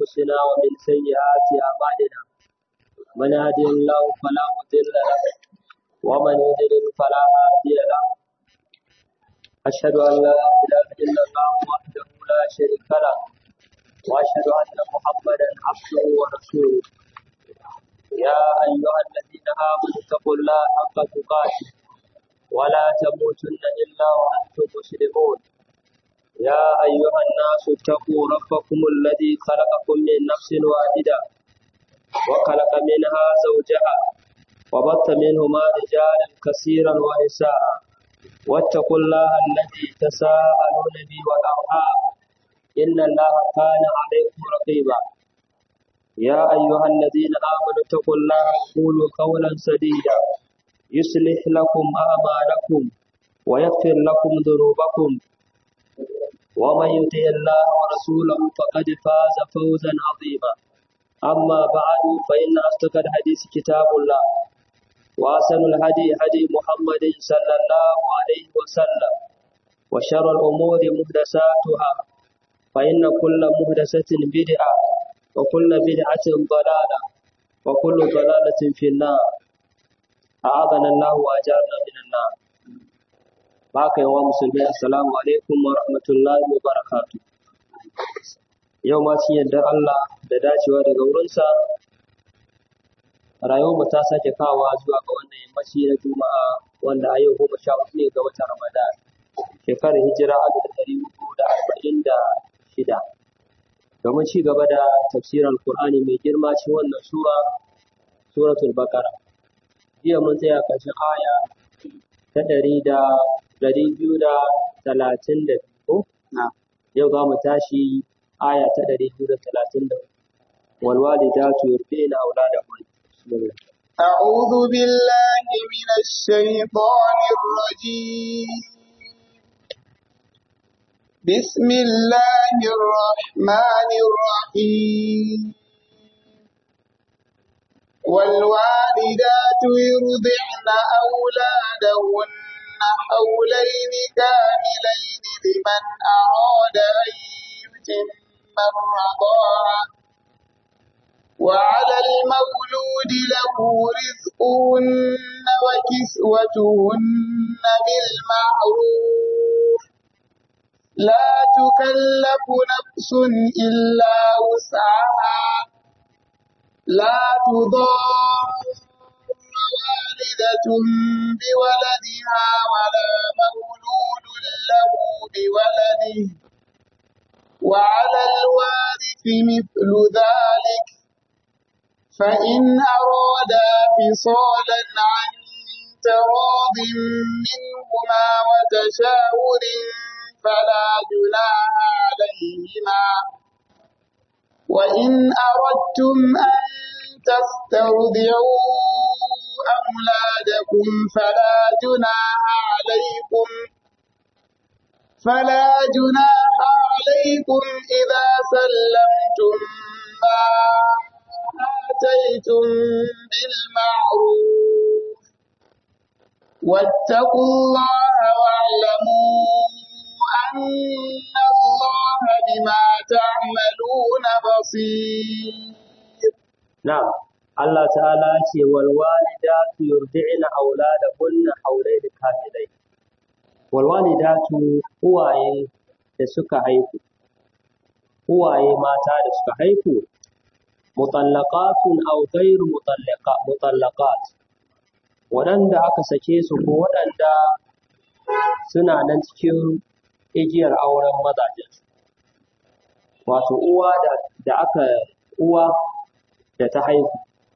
أنفسنا ومن سيئات أعمالنا من يهده الله فلا مضل له ومن يضلل فلا هادي له أشهد أن لا إله إلا الله وحده لا شريك له وأشهد أن محمدا عبده ورسوله يا أيها الذين آمنوا اتقوا الله حق تقاته ولا تموتن إلا وأنتم مسلمون يا أيها الناس اتقوا ربكم الذي خلقكم من نفس واحدة وخلق منها زوجها وبث منهما رجالا كثيرا ونساء واتقوا الله الذي تساءلون به والأرحام إن الله كان عليكم رقيبا يا أيها الذين آمنوا اتقوا الله وقولوا قولا سديدا يصلح لكم أعمالكم ويغفر لكم ذنوبكم ومن يطع الله ورسوله فقد فاز فوزا عظيما أما بعد فإن أصدق الحديث كتاب الله وأحسن الهدي هدي محمد صلى الله عليه وسلم وشر الأمور محدثاتها فإن كل محدثة بدعة وكل بدعة ضلالة وكل ضلالة في النار أعاذنا الله وأجارنا من النار baka yawa musulmi assalamu alaikum wa rahmatullahi wa barakatu yau ma cikin yardar Allah da dacewa daga wurinsa rayuwar mu ta sake kawa zuwa ga wannan yammaci na juma'a wanda a yau goma sha hudu ne ga watan ramadan shekarar hijira alif da ɗari hudu da arba'in da shida domin ci gaba da tafsirar alkur'ani mai girma cikin wannan sura suratul baqara jiya mun tsaya ƙarshen aya ta ɗari da ɗari biyu da talatin da biyu yau za mu tashi aya ta ɗari biyu da talatin da والوالدات يرضين أولادهن بسم الله أعوذ بالله من الشيطان الرجيم بسم الله الرحمن الرحيم والوالدات يرضعن أولادهن حولين كاملين لمن أراد أن يتم الرضاعة وعلى المولود له رزقهن وكسوتهن بالمعروف لا تكلف نفس إلا وسعها لا تضار والدة بولدها ولا مولود له بولده وعلى الوارث مثل ذلك فإن أرادا فصالا عن تراض منهما وتشاور فلا جناح عليهما وإن أردتم أن تسترضعوا أولادكم فلا جناح عليكم فلا جناح عليكم إذا سلمتم ما آتيتم بالمعروف واتقوا الله واعلموا أن الله بما تعملون بصير نعم Allah ta'ala ce wal walidatu yurdi'na auladahunna hawlayn kamilayn wal walidatu uwaye da suka haihu uwaye mata da suka haihu mutallaqatun aw ghayru mutallaqa mutallaqat waɗanda aka sake su ko waɗanda suna nan cikin igiyar auren mazajensu wato uwa da, da aka uwa da ta haihu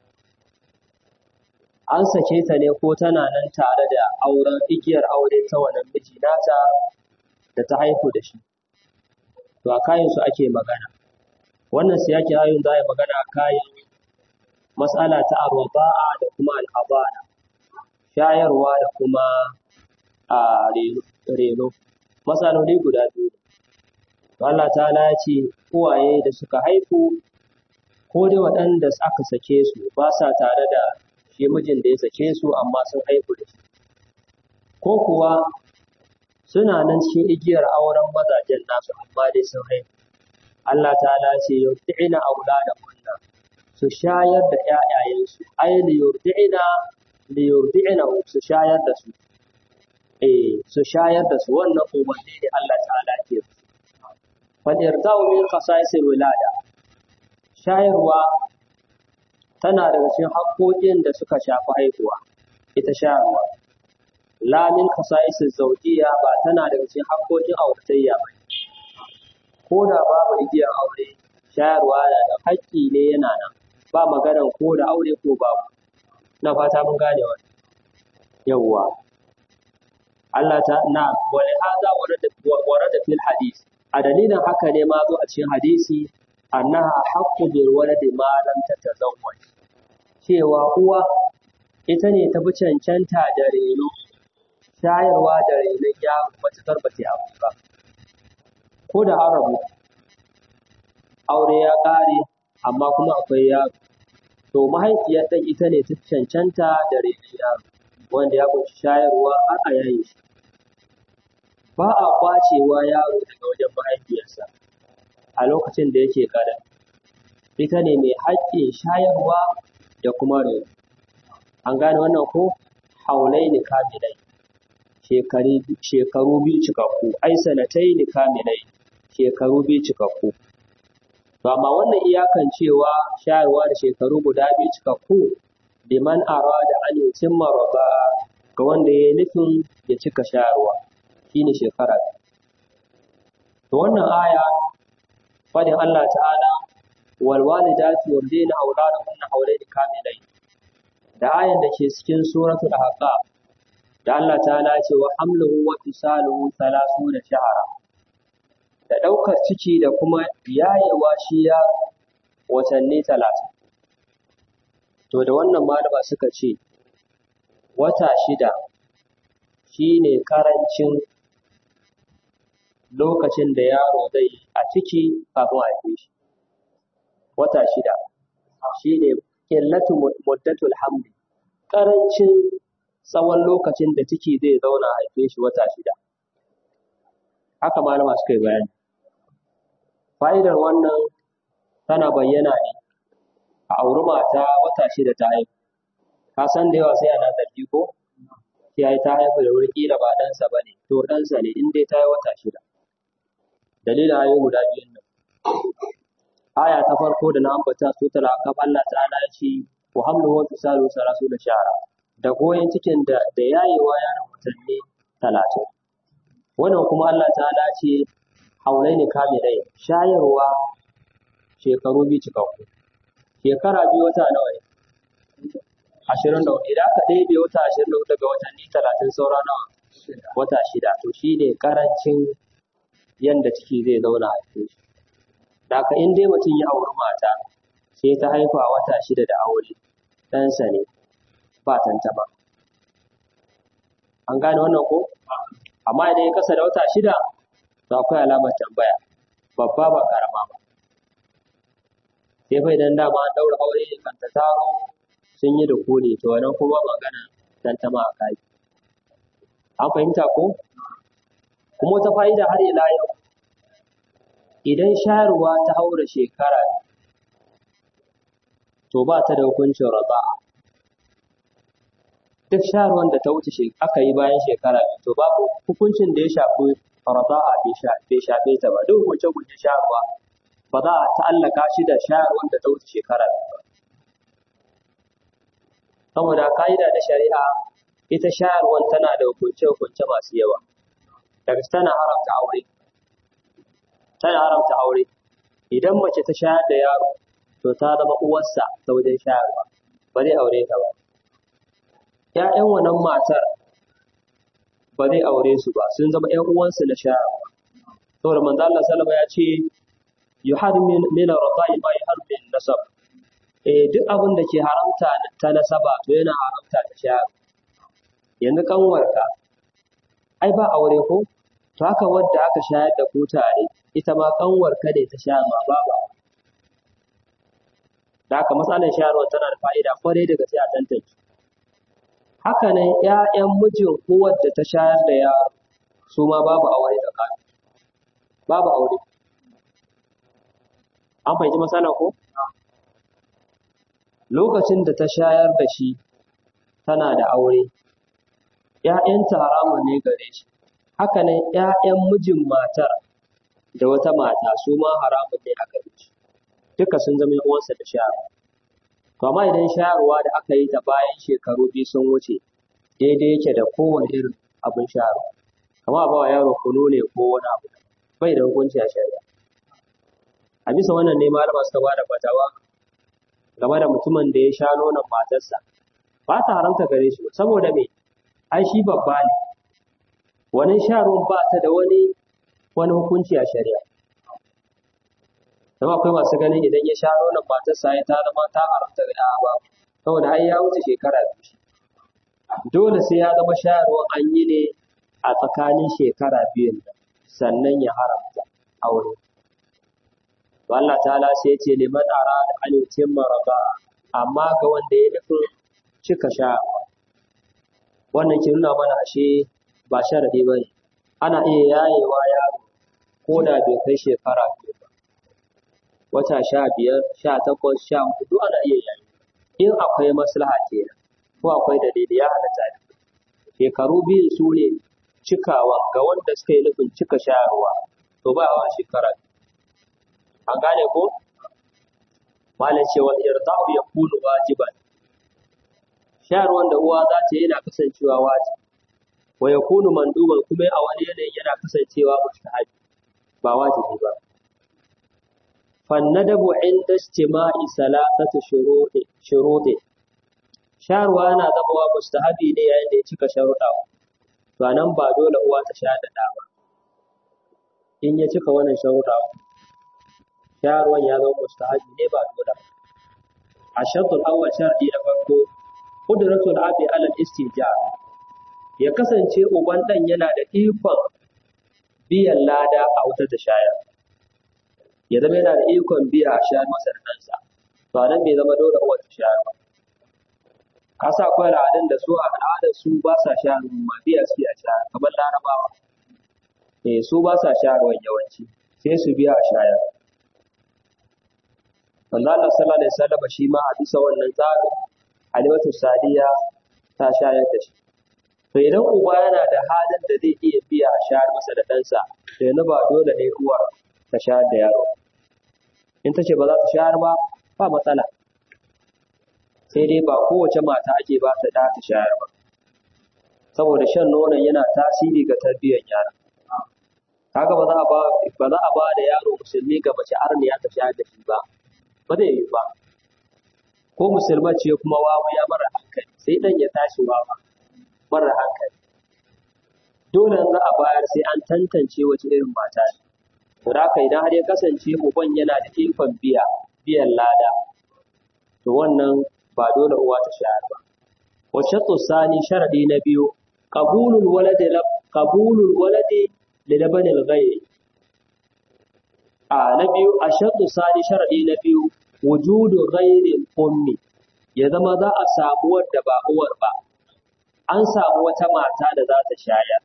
an sake ta ne ko tana nan tare da auren igiyar aure ta wannan miji nata da ta haihu da shi to a kayansu ake magana wannan siyaki ayoyin za a yi magana a kayan matsala ta arwaba'a da kuma al'abana shayarwa da kuma a reno matsaloli guda biyu Allah ta ya ce uwaye da suka haifu ko dai waɗanda aka sake su ba sa tare da shi mijin da ya sake su amma sun haihu da shi ko kuwa suna nan cikin igiyar auren mazajen nasu amma dai sun haihu Allah ta'ala ce yurdi'ina auladahunna su shayar da ƴaƴayensu ai li yurdi'ina li yurdi'ina su shayar da su eh su shayar da su wannan umarni ne Allah ta'ala ke fal irda'u min khasa'isil wilada shayarwa tana daga cikin haƙoƙin da suka shafi haihuwa ita shayarwa la min khasa'isil zawjiyya ba tana daga cikin haƙoƙin auratayya ba ko da babu igiyar aure shayarwa na da haƙƙi ne yana nan ba maganar ko da aure ko babu na fata mun gane wani yawwa Allah ta na wani haza warada fil hadis a dalilin haka ne ma zo a cikin hadisi annaha haqqu bil waladi ma lam tatazawwaj cewa uwa ita ne ta fi cancanta da reno shayarwa da renon yaro matuƙar ba ta abu ba ko da an rabu aure ya ƙare amma kuma akwai yaro to mahaifiyar ɗan ita ne ta cancanta da renon yaro wanda ya kunshi shayarwa har a yayin shi ba a kwacewa yaro daga wajen mahaifiyarsa a lokacin da yake ƙara ita ne mai haƙƙin shayarwa da kuma reno an gane wannan ko haulai ni kamilai shekaru biyu cikakku ai sanatai ni kamilai shekaru biyu cikakku to amma wannan iyakan cewa shayarwa da shekaru guda biyu cikakku liman arada an yutimma raba ga wanda ya nufin ya cika shayarwa shine shekara to wannan aya fadin Allah ta'ala wal walidati yurdina auladahunna hawlaini kamilai da ayan da ke cikin suratul ahqaf da Allah ta'ala ce wa hamluhu wa fisaluhu 30 shahara da daukar ciki da kuma yayewa shi ya watanni 30 to da wannan malama suka ce wata shida shine karancin lokacin da yaro zai a ciki kafin a haife shi wata shida shine qillatu muddatul hamli karancin tsawon lokacin da ciki zai zauna a haife shi wata shida haka malama suka yi bayani fa'idar wannan tana bayyana ne a auri mata wata shida ta haihu ka san da yawa sai ana zargi ko sai ta haihu da wuri kila ba ɗansa ba ne to ɗansa ne in dai ta yi wata shida dalilin ayoyi guda biyun nan aya ta farko da na ambata su tala kan Allah ta'ala ya ce wa hamlu wa fisalu sarasu da shara da goyen cikin da da yayewa yaron watanni talatin wannan kuma Allah ta'ala ce haulai ne kamilai shayarwa shekaru biyu cikakku shekara biyu wata nawa ne ashirin da hudu idan aka ɗebe wata ashirin da hudu daga watanni talatin saura nawa wata shida to shi ne ƙarancin yanda ciki zai zauna a cikin shi da haka in dai mutum ya auri mata sai ta haifa wata shida da aure ɗansa ne ba tantama an gane wannan ko amma idan ya kasa da wata shida to akwai alamar tambaya babba ba karama ba sai fa idan dama an ɗaura aure kan ta taro sun yi da kone to wannan kuma magana tantama a kai an fahimta ko kuma wata fa'ida har ila yau idan shayarwa ta haura shekara to ba ta da hukuncin raba duk shayarwar da ta wuce aka yi bayan shekara to babu hukuncin da ya shafi raba'a bai shafe ta ba duk hukunce hukunce shayarwa ba za a ta'allaka shi da shayarwar da ta wuce shekara ba saboda ka'ida na shari'a ita shayarwar tana da hukunce hukunce masu yawa daga tana haramta aure tana haramta aure idan mace ta shayar da yaro to ta zama uwarsa ta wajen shayarwa ba zai aure ta ba ‘ya'yan wannan matar ba zai aure su ba sun zama ‘yan uwansu na shayarwa saboda manzo Allah sallama ya ce yuhadu min ar-rada'i ma yuhadu min nasab eh duk abin da ke haramta ta nasaba to yana haramta ta shayarwa yanzu kanwarka ai ba aure ko to haka wadda aka shayar da ku tare ita ma kanwar ka ne ta sha ma baba da haka matsalar shayarwa tana da fa'ida kwarai daga sai a tantance haka nan ƴaƴan mijin uwar da ta shayar da yaro su ma babu aure tsakanin babu aure an fahimci matsala ko lokacin da ta shayar da shi tana da aure ‘ya'yanta haramun ne gare shi haka nan ‘ya'yan mijin matar da wata mata su ma haramun ne a gare shi duka sun zama ‘yan uwansa da shayarwa to amma idan shayarwa da aka yi ta bayan shekaru biyu sun wuce daidai yake da kowane irin abin shayarwa kamar ba wa yaro kunu ne ko wani abu bai da hukunci a shari'a a bisa wannan ne malama suka ba da fatawa game da mutumin da ya sha nonon matarsa ba ta haramta gare shi saboda me ai shi babba ne wani sharon ba ta da wani wani hukunci a shari'a Zama akwai masu ganin idan ya sha nonon matarsa ya ta zama ta haramta ga ɗaya ba saboda ai ya wuce shekara biyu dole sai ya zama shayarwar an yi ne a tsakanin shekara biyun sannan ya haramta aure to Allah ta'ala sai ce liman arada an yutimma raba amma ga wanda ya nufin cika sha wannan ke nuna mana ashe ba sharadi bane ana iya yayewa yaro ko da bai kai shekara biyu ba wata sha biyar sha takwas sha hudu ana iya yayi in akwai maslaha kenan ko akwai dalili ya halatta da shekaru biyu su ne cikawa ga wanda suka yi nufin cika shayarwa to ba wa shekara an gane ko malam cewa irda'u yakunu wajiban shayarwan da uwa za ta yi yana kasancewa wajibi wa yakunu manduban kuma a wani yanayin yana kasancewa mustahabi ba wajibi ba fannadabu inda istima'i salatatu shuruɗi shuruɗi shayarwa yana zama mustahabi ne yayin da ya cika sharuɗa to nan ba dole uwa ta sha da ba in ya cika wannan sharuɗa shayarwan ya zama mustahabi ne ba dole ba a shartul awwal shar'i da farko qudratul abi alal istijab ya kasance uban dan yana da ikon biyan lada a wutar da shayar ya zama yana da ikon biya a shayar masa da ɗansa to nan bai zama dole uwar ta shayar ba ka sa akwai al'adun da su a al'adar su ba sa shayar ma biya su a shayar kamar larabawa eh su ba sa shayarwa yawanci sai su biya a shayar manzo Allah sallallahu alaihi wasallam shi ma a bisa wannan tsarin Halimatu Sadiya ta shayar da shi to idan uba yana da halin da zai iya biya a shayar masa da ɗansa to yanzu ba dole ne uwar ta shayar da yaro in ta ce ba za ta shayar ba ba matsala sai dai ba kowace mata ake ba ta da ta shayar ba saboda shan nonon yana tasiri ga tarbiyyar yara kaga ba za a ba ba za a ba da yaro musulmi ga mace arniya ta shayar da shi ba ba zai yi ba ko musulma ce kuma wawa mara hankali sai dan ya tashi wawa mara hankali dole za a bayar sai an tantance wace irin mata ne to haka idan har ya kasance uban yana da ikon biya biyan lada to wannan ba dole uwa ta shayar ba wa shattu sani sharadi na biyu qabulul waladi qabulul waladi li labanil ghayr a na biyu a shattu sani sharadi na biyu wujudu ghairil ummi ya zama za a samu wadda ba uwar ba an samu wata mata da za ta shayar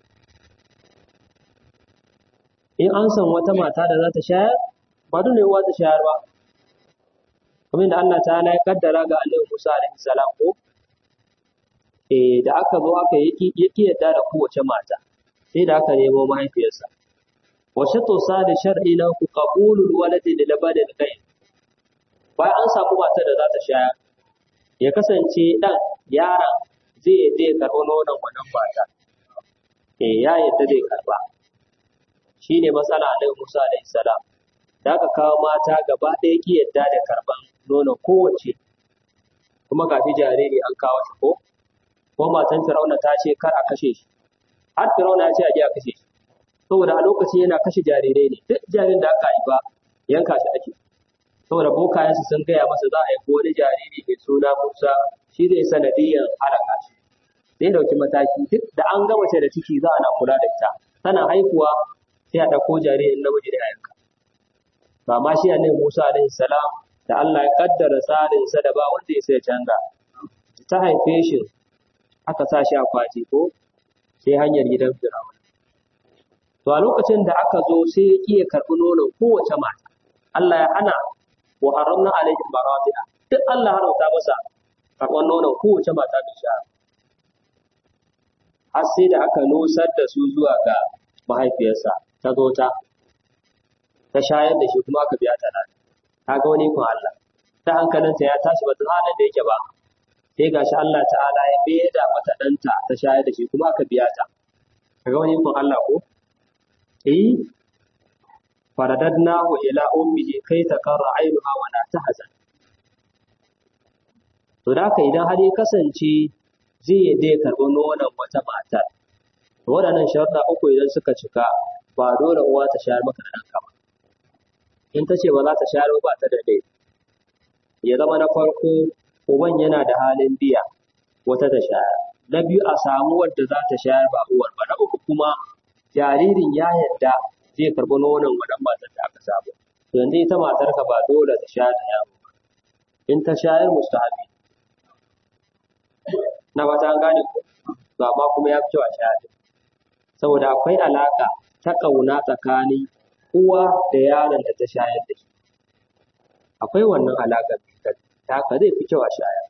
in an san wata mata da za ta shayar ba dole uwa ta shayar ba kamar da Allah ta'ala ya kaddara ga Annabi Musa alaihi salam ko eh da aka zo aka yi yaki yadda da kowace mata sai da aka nemo mahaifiyarsa wa shatu sadi shar'i na ku qabulul waladi li labadil ghayr bayan an samu matar da za ta shayar ya kasance dan yaron zai yadda ya karɓi nonon wannan mata eh ya yadda zai karɓa shine matsala Annabi Musa alaihi salam da aka kawo mata gaba ɗaya ki yadda da karɓan nonon kowace kuma ga shi jariri an kawo shi ko ko matan Firauna ta ce kar a kashe shi har Firauna ya ce a je a kashe shi saboda a lokacin yana kashe jarirai ne duk jaririn da aka haifa yanka shi ake saboda bokayensu sun gaya masa za a haifi wani jariri mai suna Musa shi zai sanadiyyar halaka shi zai dauki mataki duk da an ga mace da ciki za a na kula da ita tana haihuwa sai a ɗauko jaririn namiji da a yanka ba ma shi annabi Musa alaihi salam da Allah ya kaddara tsarin sa da ba wanda ya sai canza ta haife shi aka sa shi a kwati ko sai hanyar gidan Fir'auna to a lokacin da aka zo sai ya kiya karɓi nonon kowace mata Allah ya hana wa haramna alaihim maradi'a duk Allah haramta masa karɓar nonon kowace mata mai shayarwa har sai da aka nusar da su zuwa ga mahaifiyarsa ta zo ta ta shayar da shi kuma aka biya ta nan ta ga wani kun Allah ta hankalinta ya tashi ba ta halin da yake ba sai gashi Allah ta'ala ya beda mata ɗanta ta shayar da shi kuma aka biya ta ka ga wani kun Allah ko eh faradadnahu ila ummihi kai ta karra ainuha wa la tahzan to da haka idan har ya kasance zai yadda ya karɓi nonon wata matar waɗannan sharuɗa uku idan suka cika ba dole uwa ta shayar maka da ɗanka ba in ta ce ba za ta shayar ba ta da laifi ya zama na farko uban yana da halin biya wata ta shayar na biyu a samu wadda za ta shayar ba uwar ba na uku kuma jaririn ya yadda zai karɓi nonon wannan matar da aka samu yanzu ita matarka ba dole ta shayar da yaro ba in ta shayar mustahabi na ba ta gane ko to amma kuma ya fi kyau a shayar saboda akwai alaka ta ƙauna tsakanin uwa da yaron da ta shayar da shi akwai wannan alaƙa ta haka zai fi kyau a shayar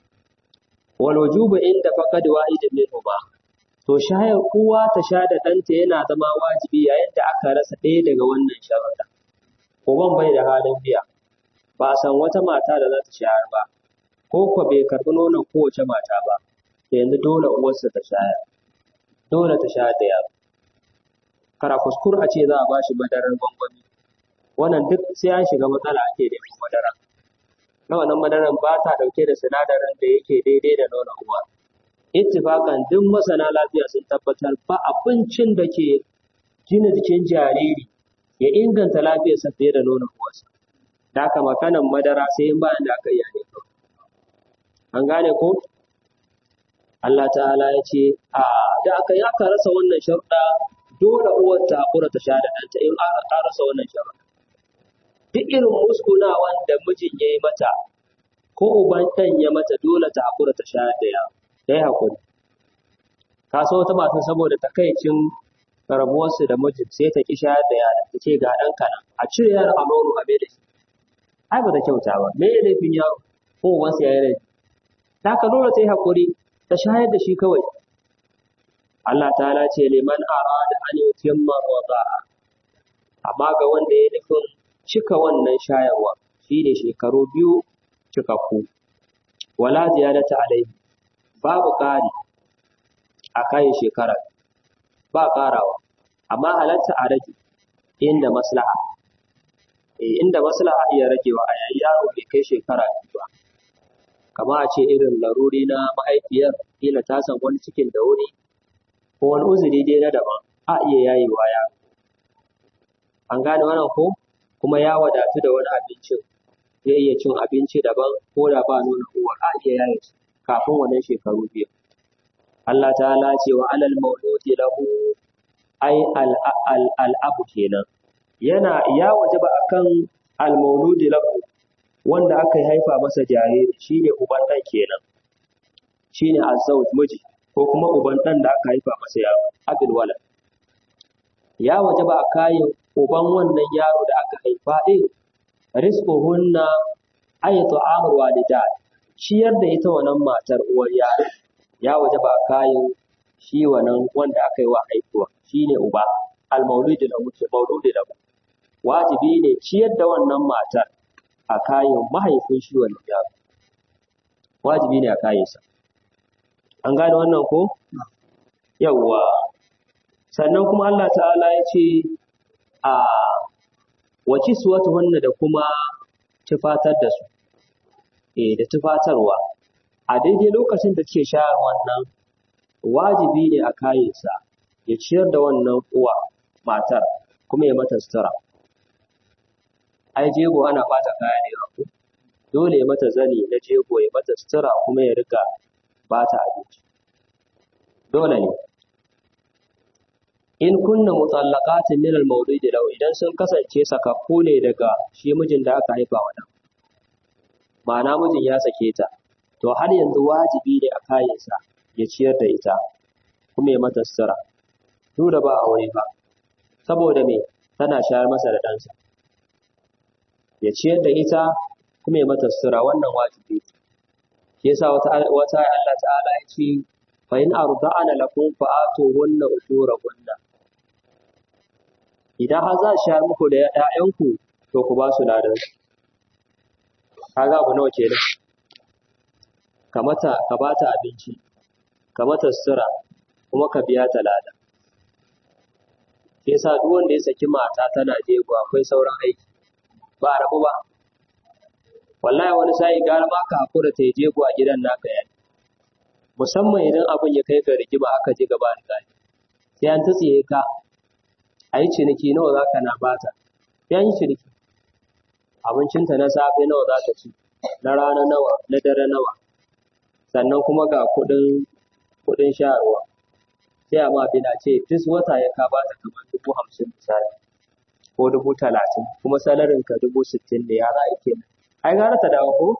wal wujubu inda faqad wahidin minhuma to shayar uwa ta sha da ɗanta yana zama wajibi yayin da aka rasa ɗaya daga wannan sharuɗa uban bai da halin biya ba a san wata mata da za ta shayar ba ko ko bai karɓi nonon kowace mata ba yanzu dole uwarsa ta shayar dole ta shayar da yaro kara kuskur a ce za a bashi madarar gwangwami wannan duk sai an shiga matsala ake da madara na wannan madaran ba ta dauke da sinadarin da yake daidai da nonon uwa ittifakan duk masana lafiya sun tabbatar ba abincin da ke gina jikin jariri ya inganta lafiyarsa fiye da nonon uwarsa da haka makanan madara sai in bayan da aka yi ne an gane ko Allah ta'ala ya ce a da aka yi aka rasa wannan sharuɗa dole uwar ta haƙura ta sha da ɗanta in aka rasa wannan sharuɗa duk irin muskunawan da mijin ya yi mata ko uban ɗan ya mata dole ta haƙura ta sha da yawa ta yi haƙuri ka so wata mata saboda takaicin rabuwarsu da mijin sai ta ƙi shayar da yara ta ce ga ɗan kana a cire yara a nono a bai da shi ai ba ta kyauta ba me ya laifin yaro ko ubansa ya yi laifi ta ka dole ta yi haƙuri ta shayar da shi kawai Allah ta'ala ce liman arada an yutimma wada'a amma ga wanda ya nufin cika wannan shayarwa shine shekaru biyu cikakku wala ziyadata alaihi babu ƙari a kayan shekara ba ƙarawa amma halatta a rage inda maslaha eh inda maslaha iya ragewa a yayin yaro bai kai shekara biyu ba kama a ce irin laruri na mahaifiyar kila ta san wani cikin da wuri ko wani uzuri dai na daban a iya yayewa ya an gane wannan ko kuma ya wadatu da wani abincin zai iya cin abinci daban ko da ba nuna uwar a iya yaye su kafin wannan shekaru biyu Allah ta'ala ce wa alal mauludi lahu ai al abu kenan yana ya wajaba akan al mauludi lahu wanda aka haifa masa jariri shine uban ɗan kenan shine azzauj miji ko kuma uban ɗan da aka haifa masa yaro abil walad ya wajaba a kayan uban wannan yaro da aka haifa ɗin rizquhunna ay ta'amul walidat ciyar da ita wannan matar uwar yaro ya wajaba a kayan shi wannan wanda aka yi wa haifuwa shine uba al mauludi lahu mauludi lahu wajibi ne ciyar da wannan matar a kayan mahaifin shi wannan yaro wajibi ne a kayansa an gane wannan ko yawwa sannan kuma Allah ta'ala ya ce a wace su wata wannan da kuma tufatar da su eh da tufatarwa a daidai lokacin da ke shayar wannan wajibi ne a kayansa ya ciyar da wannan uwa matar kuma ya mata sutura ai jego ana bata kaya ne ko dole ya mata zani na jego ya mata sutura kuma ya rika bata abinci dole ne in kunna mutallaqatin min al-mawlid law idan sun kasance sakakku ne daga shi mijin da aka haifa wa dan ma'ana mijin ya sake ta to har yanzu wajibi ne a kayansa ya ciyar da ita kuma ya mata sutura duk da ba aure ba saboda me tana shayar masa da ɗansa ya ciyar da ita kuma ya mata sutura wannan wajibi shi yasa wata wata Allah ta'ala ya ce fa in arda'ana lakum fa atuhunna ujurahunna idan har za shi muku da ƴaƴanku to ku ba su ladan kaga abu nawa kenan ka mata ka bata abinci ka mata sutura kuma ka biya ta lada sai sa duk wanda ya saki mata tana jego akwai sauran aiki ba a rabu ba wallahi wani sai gara ma ka hakura ta jego a gidan naka yayi musamman idan abin ya kai ga rigima aka ji gaba da gani sai an tsiye ka a yi ciniki nawa za ka na bata sai an yi ciniki abincinta na safe nawa za ta ci na rana nawa na dare nawa sannan kuma ga kuɗin kuɗin shayarwa sai a ma bina ce duk wata ya ka bata kamar dubu hamsin misali ko dubu talatin kuma salarin ka dubu sittin ne ya za a yi kenan ai gara ta dawo ko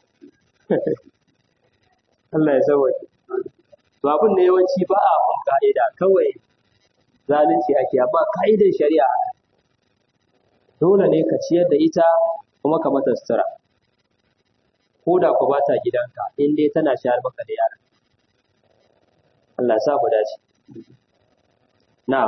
Allah ya sauwaƙe to abin ne yawanci ba a bin ka'ida kawai zalunci ake amma ka'idar shari'a dole ne ka ciyar da ita kuma ka mata sutura ko da ku ba ta gidanka in dai tana shayar maka da yara Allah ya sa mu dace na'am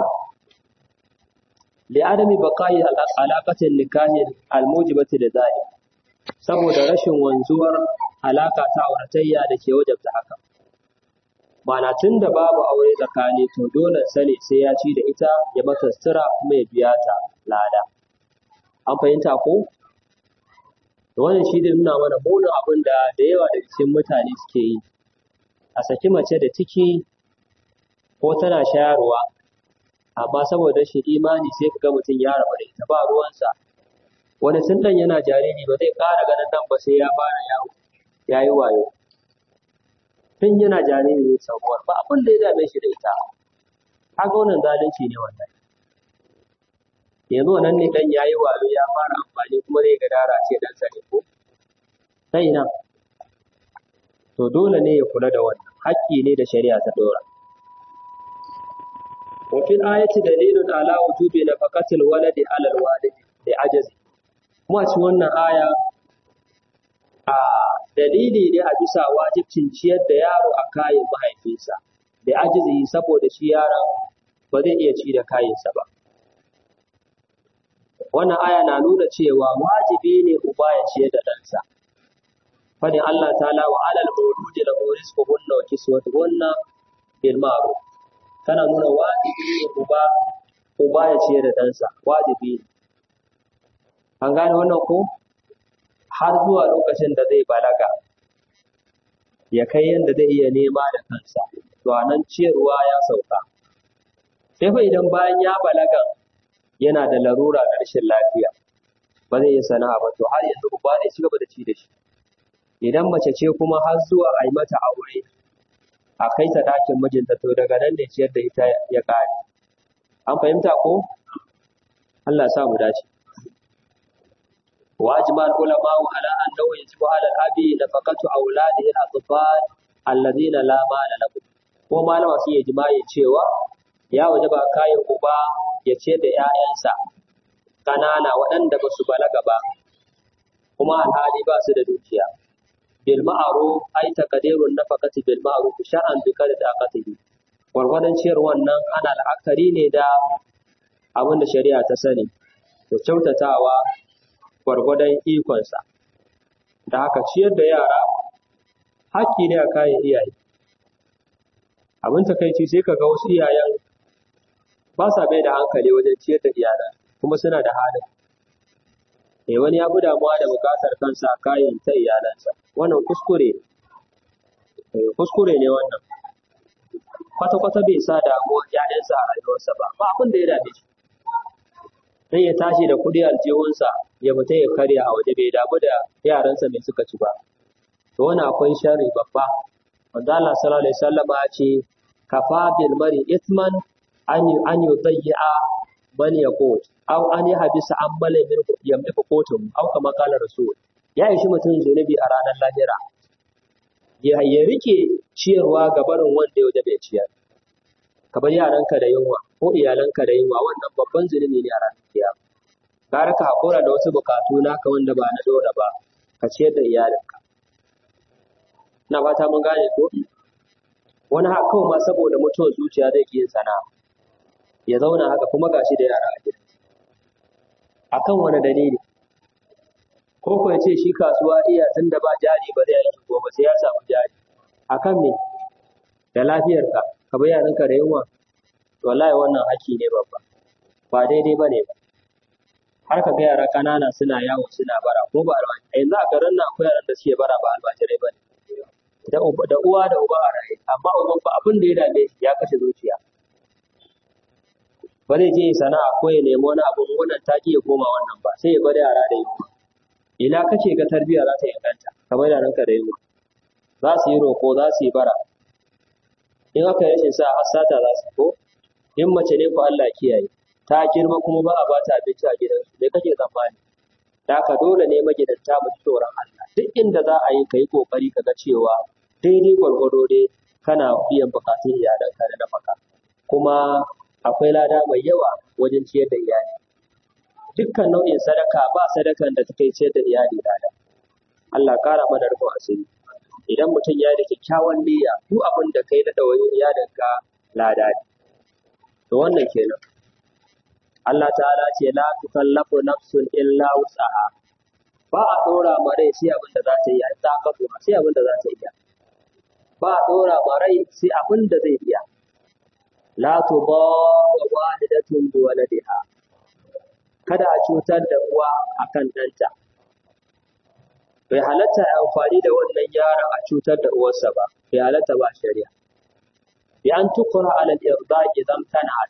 li adami baqa'i alaqatin nikahi almujibati da zalik saboda rashin wanzuwar alaka ta auratayya da ke wajabta haka Mana tun da babu aure tsakani to dole sani sai ya ci da ita ya mata sutura kuma ya biya ta lada. An fahimta ko? Da wannan shi da nuna mana munin abin da da yawa daga cikin mutane suke yi. A saki mace da ciki ko tana shayarwa, amma saboda shi imani sai ka ga mutum ya rabu da ita ba ruwansa. Wani tun ɗan yana jariri ba zai ƙara ganin nan ba sai ya fara yawo, ya yi wayo. tun yana jariri ne sabuwar ba abin da ya dame shi da ita kaga wannan zalunci ne wannan yanzu wannan ne dan yayi wayo ya fara amfani kuma zai ga dara ce dan sani ko sai na to dole ne ya kula da wannan haƙƙi ne da shari'a ta dora wa fil ayati dalilun ala wujubi nafaqatil waladi ala alwalidi li ajazi kuma cikin wannan aya a dalili ne a bisa wajibcin ciyar da yaro a kayan mahaifinsa da ajizi saboda shi yaron ba zai iya ci da kayansa ba. Wannan aya na nuna cewa wajibi ne uba ya ciyar da ɗansa. Fadin Allah ta'ala wa alal mawludi la rizqu hunna wa kiswatuhunna bil ma'ruf. Tana nuna wajibi ne uba uba ya ciyar da ɗansa, wajibi ne. An gane wannan ko? har zuwa lokacin da zai balaga ya kai yadda zai iya nema da kansa to a nan ciyarwa ya sauka sai fa idan bayan ya balaga yana da larura da rashin lafiya ba zai yi sana'a ba to har yanzu ba ne ci gaba da ci da shi idan mace ce kuma har zuwa a yi mata aure a kai ta ɗakin mijinta to daga nan ne ciyar da ita ya ƙare an fahimta ko Allah sa mu dace وأجمع العلماء على أنه يجب على الأب نفقة أولاده الأطفال الذين لا مال لهم ko malama su yi jima'i cewa ya waje ba kayan uba ya ce da ‘ya'yansa ƙanana waɗanda ba su balaga ba kuma alhali ba su da dukiya bil ma'aru ai takadirun nafaqati bil ma'ruf shar'an bi kada da aqatihi gwargwadon ciyar wannan ana la'akari ne da abin da shari'a ta sani da kyautatawa gwargwadon ikonsa. Da haka ciyar da yara haƙƙi ne a kayan iyaye. Abin takaici sai ka ga wasu iyayen ba sa bai da hankali wajen ciyar da iyalan kuma suna da halin. Eh wani ya fi damuwa da buƙatar kansa a kayan ta iyalansa. Wannan kuskure ne. Kuskure ne wannan. Kwata-kwata bai sa damuwa ‘ya'yansa a rayuwarsa ba, ba abin da ya dame shi. sai ya tashi da kuɗi aljihunsa ya fita ya karya a waje bai damu da yaransa mai suka ci ba to wani akwai sharri babba wanda Allah sallallahu alaihi wasallam ya ce kafa bil mari ithman an an yudayya man yaqut aw an yahbisa amala min yamliku qutum aw kama qala rasul ya ishi mutum zunubi a ranar lahira ya ya rike ciyarwa ga barin wanda ya bai ciyar ka bar yaranka da yunwa ko iyalanka da yunwa wannan babban zunubi ne a ranar kiyama gara ka haƙura da wasu buƙatu naka wanda ba na dole ba ka ciyar da iyalinka na fata mun gane ko wani haka kawai ma saboda mutuwar zuciya zai ƙi yin sana'a ya zauna haka kuma gashi da yara a gida akan wani dalili ko ko ya ce shi kasuwa iya tun da ba jari ba zai aiki gobe sai ya samu jari akan me da lafiyarka ka bai yaranka da yunwa wallahi wannan haƙƙi ne babba ba daidai ba ne ba har ka ga yara ƙanana suna yawo suna bara ko ba albashi a yanzu a garin nan akwai yaran da suke bara ba albajirai ba ne da uwa da uba a raye amma uban ba abin da ya dame shi ya kashe zuciya ba zai je ya sana'a ko ya nemi wani abu wannan ta ya koma wannan ba sai ya bar yara da yunwa ina kace ga tarbiyya za ta inganta kamar da ranka da yunwa za su yi roƙo za su yi bara in aka yi rashin sa hasata za su ko in mace ne ko Allah kiyaye ta girma kuma ba a ba ta abinci a gidansu me kake tsammani da ka dole ne magidanta mu ji tsoron Allah duk inda za a yi ka yi kokari ka ga cewa daidai gwargwado dai kana biyan bukatun iyalanka da nafaka kuma akwai lada mai yawa wajen ciyar da iyali dukkan nau'in sadaka ba sadakan da take ciyar da iyali lada Allah kara mana rufin asiri idan mutum ya da kyakkyawan niyya duk abin da kai na ɗawayin iyalinka lada ne to wannan kenan Allah ta'ala ce la tukallafu nafsun illa wus'aha ba a dora ma rai sai abin da za ta yi a tsakafu sai abin da za ta iya ba a dora ma rai sai abin da zai iya la tudarra walidatun bi waladiha kada a cutar da uwa akan ɗanta bai halatta a amfani da wannan yaron a cutar da uwarsa ba bai halatta ba shari'a bi an tukura alal irda idan tana'at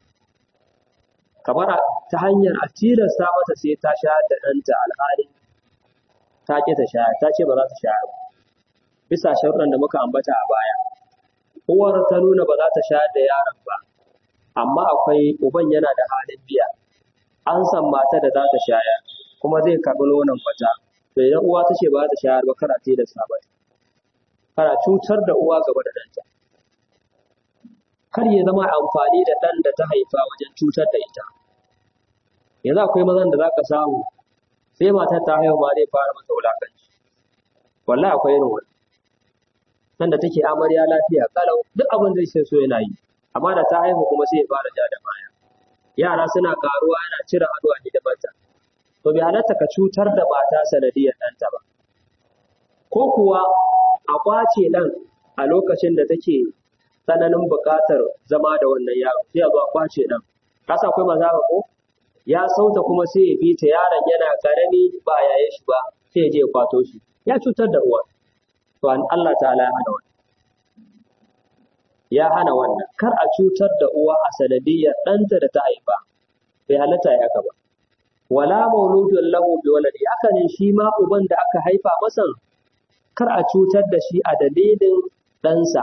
kamar ta hanyar a tilasta mata sai ta shayar da ɗanta alhali ta ƙi ta shayar ta ce ba za ta shayar ba bisa sharuɗan da muka ambata a baya uwar ta nuna ba za ta shayar da yaron ba amma akwai uban yana da halin biya an san mata da za ta shayar kuma zai karɓi nonon wata to idan uwa ta ce ba za ta shayar ba kar a tilasta mata kana cutar da uwa gaba da ɗanta kar ya zama amfani da ɗan da ta haifa wajen cutar da ita yanzu akwai mazan da za ka samu sai matar ta haihu ma zai fara mata wulakanci wallahi akwai irin wani nan da take amarya lafiya kalau duk abin da yake so yana yi amma da ta haihu kuma sai ya fara ja da baya yara suna karuwa yana cire ado a hidimarta to bai halatta ka cutar da mata sanadiyar ɗanta ba ko kuwa a kwace ɗan a lokacin da take tsananin buƙatar zama da wannan yaro sai a zo a kwace ɗan kasa akwai maza ba ko ya sauta kuma sai ya bi ta yaron yana karami ba yaye shi ba sai ya je ya kwato shi ya cutar da uwa to an Allah ta'ala ya hana wannan ya hana wannan kar a cutar da uwa a sanadiyyar ɗanta da ta haifa bai halatta ya ba wala mauludun lahu bi waladi haka ne shi ma uban da aka haifa masa kar a cutar da shi a dalilin ɗansa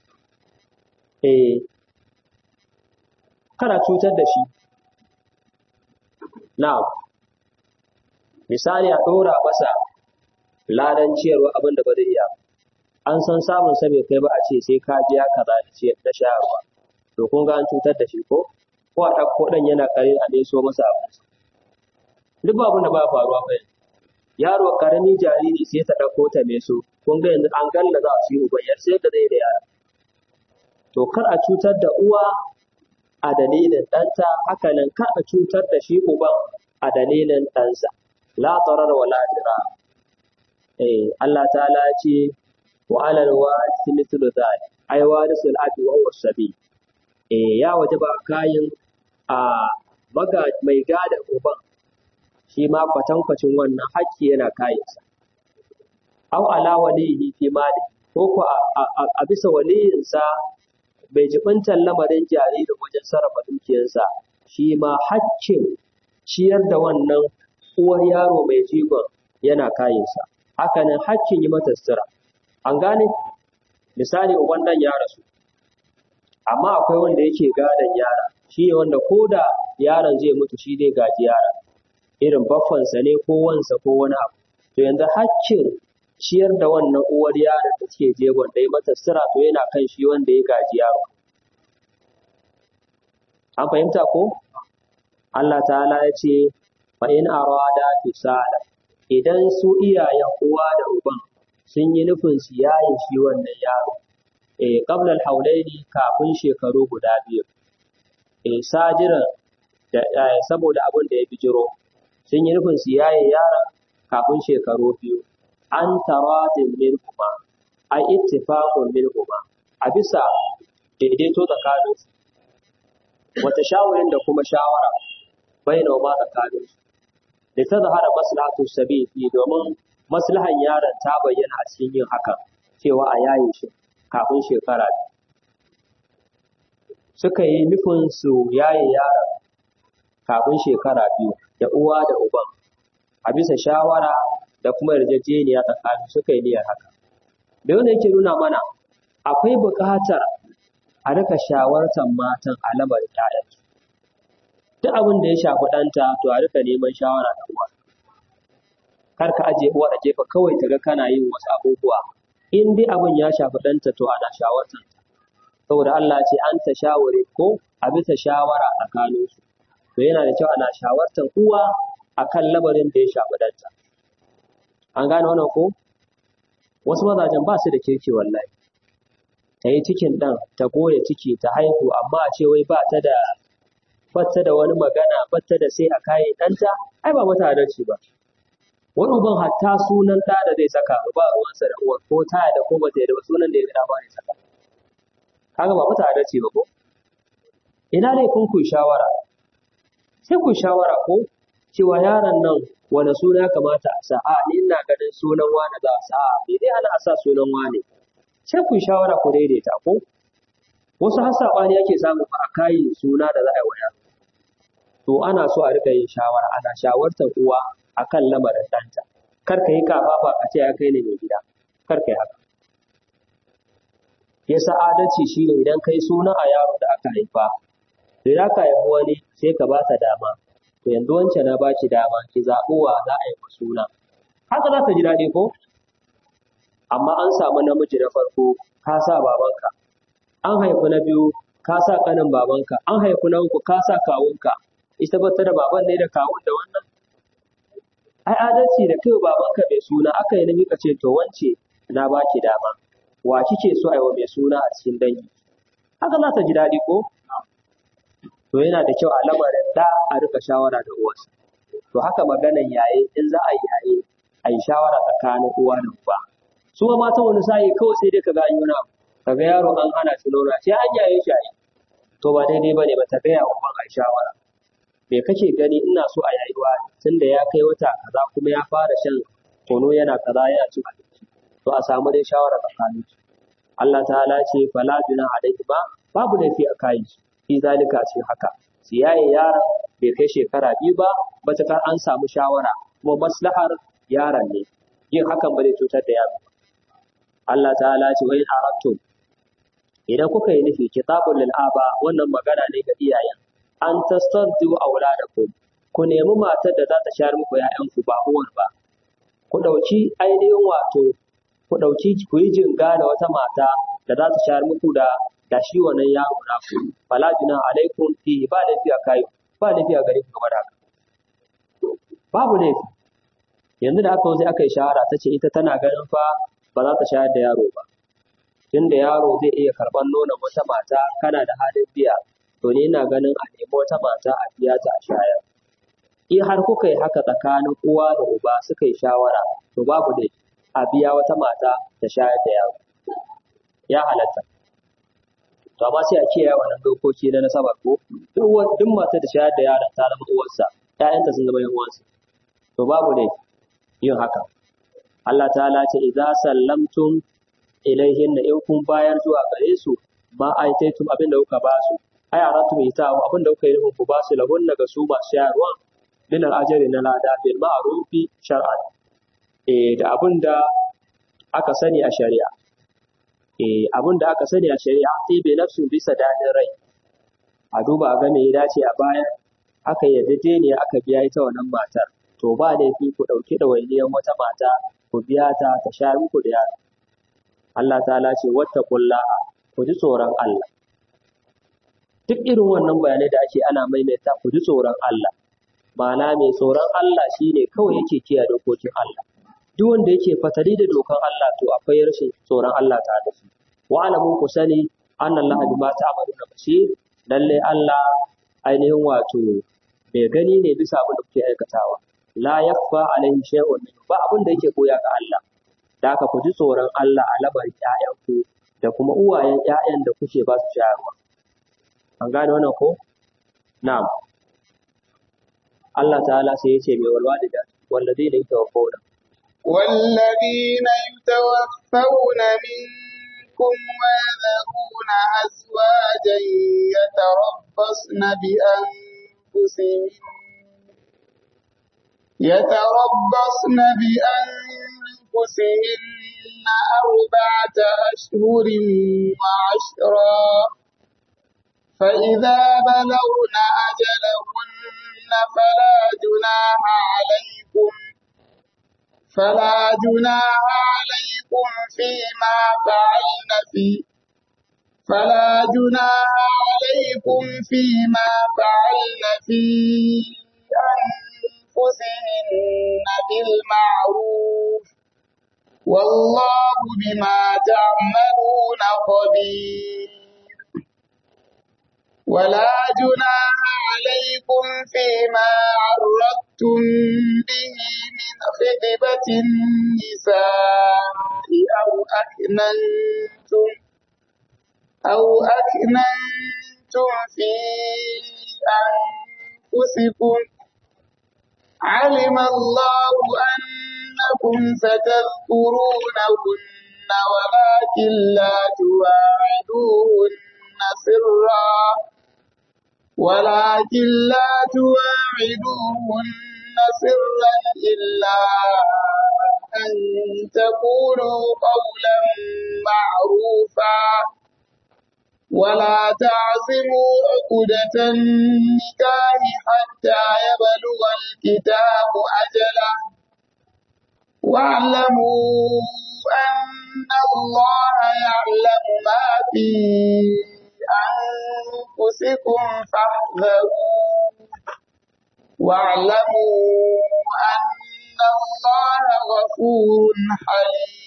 eh kar a cutar da shi na'am misali a ɗora masa ladan ciyarwa abin da ba zai iya an san samun sa bai kai ba a ce sai ka biya kaza da ciyar da shayarwa to kun ga an cutar da shi ko ko a ɗauko ɗan yana kare a dai so masa abinci duk abin da ba faruwa ba yaro karami jariri sai ta ɗauko ta mai so kun ga yanzu an galla za su yi uban yar sai da zai da yara to kar a cutar da uwa a dalilin ɗanta haka nan kar a cutar da shi uban a dalilin ɗansa la tarar wa la dira eh Allah ta'ala ya ce wa alal warisi mithlu dhalik ay warisul abi wa huwa sabi eh ya wajaba kayan a maga mai gada uban shi ma kwatankwacin wannan hakki yana kayansa aw ala walihi fi mali ko ko a bisa waliyinsa bai jibintar lamarin jaririn wajen sarrafa dukiyarsa shi ma haccin ciyar da wannan uwar yaro mai jigon yana kayansa hakanan haccin yi mata sutura an gane misali uban dan ya rasu amma akwai wanda yake gadon yara shi ne wanda ko da yaron zai mutu shi zai gaji yara irin baffansa ne ko wansa ko wani abu to yanzu haccin ciyar da wannan uwar yaron da take jegon da ya mata sutura to yana kan shi wanda ya gaji yaro an fahimta ko Allah ta'ala ya ce fa in arada fisala idan su iyayen uwa da uban sun yi nufin su yaye shi wannan yaro eh qabla al-hawlaini kafin shekaru guda biyu eh sajiran da saboda abin da ya bijiro sun yi nufin su yaye yaron kafin shekaru biyu an taradin minhuma ai ittifaqun minhuma a bisa daidaito tsakanin su wata shawarin da kuma shawara baina ma tsakanin su da ta zahara maslahatu sabi domin maslahan yaron ta bayyana a cikin yin hakan cewa a yaye shi kafin shekara biyu suka yi nufin su yaye yaron kafin shekara biyu da uwa da uban a bisa shawara da kuma yarjejeniya tsakanin suka yi niyyar haka da wanda yake nuna mana akwai buƙatar a rika shawartar matan a lamarin ƴaƴansu duk abin da ya shafi ɗanta to a rika neman shawara da uwa kar ka ajiye uwa a gefe kawai ta ga kana yin wasu abubuwa in dai abin ya shafi ɗanta to ana shawartar ta saboda Allah ce an ta shaware ko a bisa shawara tsakaninsu to yana da kyau ana shawartar uwa akan lamarin da ya shafi ɗanta an gane wannan ko wasu mazajen ba su da kirki wallahi ta yi cikin ɗan ta goya ciki ta haihu amma a ce wai ba ta da batta da wani magana batta da sai a kayan ɗanta ai ba mata adalci ba wani uban hatta sunan ɗa da zai saka ba ruwansa da uwar ko ta da ko ba ta da sunan da ya gada ba ne saka kaga ba mata adalci ba ko ina ne kun ku shawara sai ku shawara ko cewa yaron nan wani suna ya kamata a sa a ni ina ganin sunan wani za a sa a me dai ana a sa sunan wani sai ku shawara ku daidaita ko wasu har saɓani ake samu a kayin suna da za a yi wa yaro to ana so a rika yin shawara ana shawartar uwa akan lamarin ɗanta kar ka yi kafafa a ce ya kai ne mai gida kar ka yi haka yasa adalci shine idan kai suna a yaro da aka haifa to idan ka haifi wani sai ka ba ta dama to yanzu wancan na ba ki dama ki zaɓi wa za a yi suna haka za ta ji daɗi ko amma an samu namiji na farko ka sa babanka an haifi na biyu ka sa ƙanin babanka an haifi na uku ka sa kawunka ita ba ta da baban ne da kawun da wannan ai adalci da kai babanka mai suna aka yi nemi ka ce to wance na baki dama wa kike so ai wa mai suna a cikin dangi haka za ta ji daɗi ko to yana da kyau a lamarin da a rika shawara da uwarsa to haka maganan yaye in za a yi yaye a yi shawara tsakanin uwa da uba su ma matan wani sa'i kawai sai dai ka ga an yi kaga yaro an hana shi nono sai an yaye shi ai to ba daidai bane ba ta gaya uban ai shawara me kake gani ina so a yayi wa tunda ya kai wata kaza kuma ya fara shan tono yana kaza yana cin abinci to a samu dai shawara tsakanin su Allah ta'ala ce fala bina alaihi ba babu laifi a kai su fi zalika ce haka su yaye yaron bai kai shekara biyu ba matakar an samu shawara kuma maslahar yaron ne yin hakan ba zai cutar da yaro Allah ta'ala ce wai arabtum idan kuka yi nufi kitabul lil aba wannan magana ne ga iyayen an tastardu auladakum ku nemi matar da za ta shayar muku ƴaƴanku ba uwar ba ku dauki ainihin wato ku dauki ku yi jinga da wata mata da za ta shayar muku da da shi wannan yaro na ku fala juna alaikum fi ba lafiya kai ba lafiya gare ku gaba da haka babu laifi yanzu da aka sai aka yi shahara ta ce ita tana ganin fa ba za ta shayar da yaro ba tunda yaro zai iya karɓar nonon wata mata kana da halin biya to ni ina ganin a nemi wata mata a biya ta a shayar in har kuka yi haka tsakanin uwa da uba suka yi shawara to babu dai a biya wata mata ta shayar da yaro ya halatta to amma sai a kiyaye wannan dokoki na nasabar ko duk duk matar da shayar da yaron ta zama uwarsa ƴaƴanta sun zama yan uwansa to babu dai yin haka Allah ta'ala ce idza sallamtum ilaihin da in kun bayar zuwa gare su ma aitaitum abin da kuka ba su ai aratu mai ta abin da kuka yi nufin ku ba su lahun daga su masu shayarwa min al'ajari na lada bil ma'rufi shar'an eh da abin da aka sani a shari'a eh abin da aka sani a shari'a sai bai nafsu bisa dadin rai a duba ga me ya dace a baya aka yarda ne aka biya ita wannan matar to ba laifi ku ɗauki ɗawainiyar wata mata ku biya ta ta shayar muku da yaro Allah ta'ala ce wattaqullaha ku ji tsoron Allah duk irin wannan bayanai da ake ana maimaita ku ji tsoron Allah ma'ana mai tsoron Allah shine kawai yake kiyaye dokokin Allah duk wanda yake fatali da dokan Allah to akwai rashin tsoron Allah tare da shi wa alamun ku sani anna Allah bima ta'maluna basir lalle Allah ainihin wato mai gani ne bisa abin da kuke aikatawa la yakfa alaihi shay'un ba abin da yake koya ga Allah da haka ku ji tsoron Allah a lamarin ƴaƴanku da kuma uwayen ƴaƴan da kuke ba su shayarwa an gane wannan ko na'am Allah ta'ala sai ya ce mai walwalida walladina yatawaffawna والذين يتوفون منكم ويذرون أزواجا يتربصن بأنفسهن يتربصن بأنفسهن أربعة أشهر وعشرا فإذا بلغن أجلهن فلا جناح عليكم فلا جناح عليكم فيما فعلن في فلا جناح عليكم فيما فعلن في أنفسهن بالمعروف والله بما تعملون خبير ولا جناح عليكم فيما عرضتم به من خطبة النساء أو أكننتم أو أكننتم في أنفسكم علم الله أنكم ستذكرونهن ولكن لا تواعدوهن سرا ولكن لا تواعدوهن سرا إلا أن تقولوا قولا معروفا ولا تعزموا عقدة النكاح حتى يبلغ الكتاب أجله واعلموا أن الله يعلم ما في أنفسكم فاحذروا واعلموا أن الله غفور حليم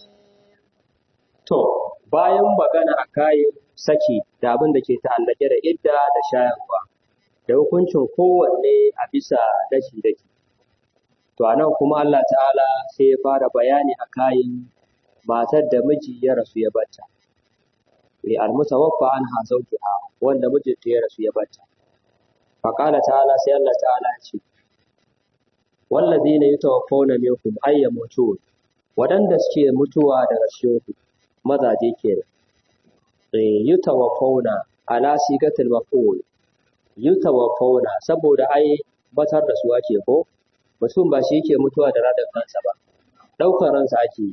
To, bayan magana a kayan saki da abin da ke ta'allake da idda da shayarwa, da hukuncin kowanne a bisa daki-daki. To, a nan kuma Allah ta'ala sai ya fara bayani a kayan matar da miji ya rasu ya bata. Li almutawaffa an ha ha wanda mijinta ya rasu ya bata. Faƙala ta'ala sai Allah ta'ala ya ce, Wallazina yatawaffawna minkum ayyamutu waɗanda suke mutuwa daga cikinku mazaje kenan eh yutawaffawna ala sigatil maf'ul yutawaffawna saboda ai batar da su ake ko mutum ba shi yake mutuwa da radar kansa ba daukar ransa ake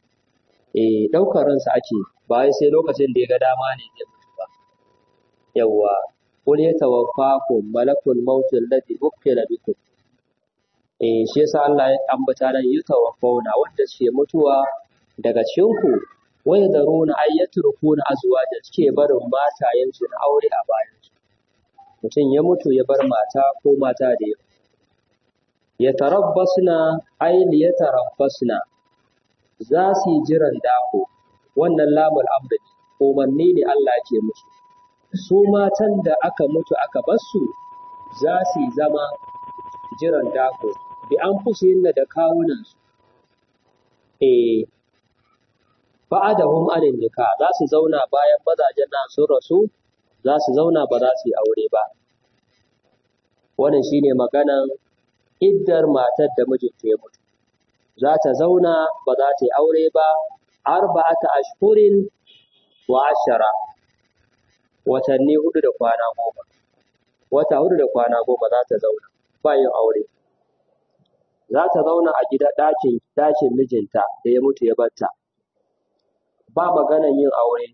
eh daukar ransa ake ba wai sai lokacin da ya ga dama ne zai mutu ba yawwa qul yatawaffakum malakul maut alladhi ukkila bikum eh shi yasa Allah ya ambata nan yutawaffawna wanda suke mutuwa daga cikinku wai da runa ai ya turkuna azwaja suke barin matayensu na aure a bayansu mutum ya mutu ya bar mata ko mata da yawa ya tarabbasna ai li ya tarabbasna za su yi jiran dako wannan lamul amri umarni ne Allah ke musu su matan da aka mutu aka basu za su yi zama jiran dako bi an fusu da kawunansu eh ba'adahum anin nika za su zauna bayan mazajen nan sun rasu za su zauna ba za su yi aure ba wannan shine maganan iddar matar da mijinta ya mutu za ta zauna ba za ta yi aure ba arba'ata ashhurin wa ashara watanni hudu da kwana goma wata hudu da kwana goma za ta zauna ba yin aure za ta zauna a gida ɗakin ɗakin mijinta da ya mutu ya batta ba maganan yin aure,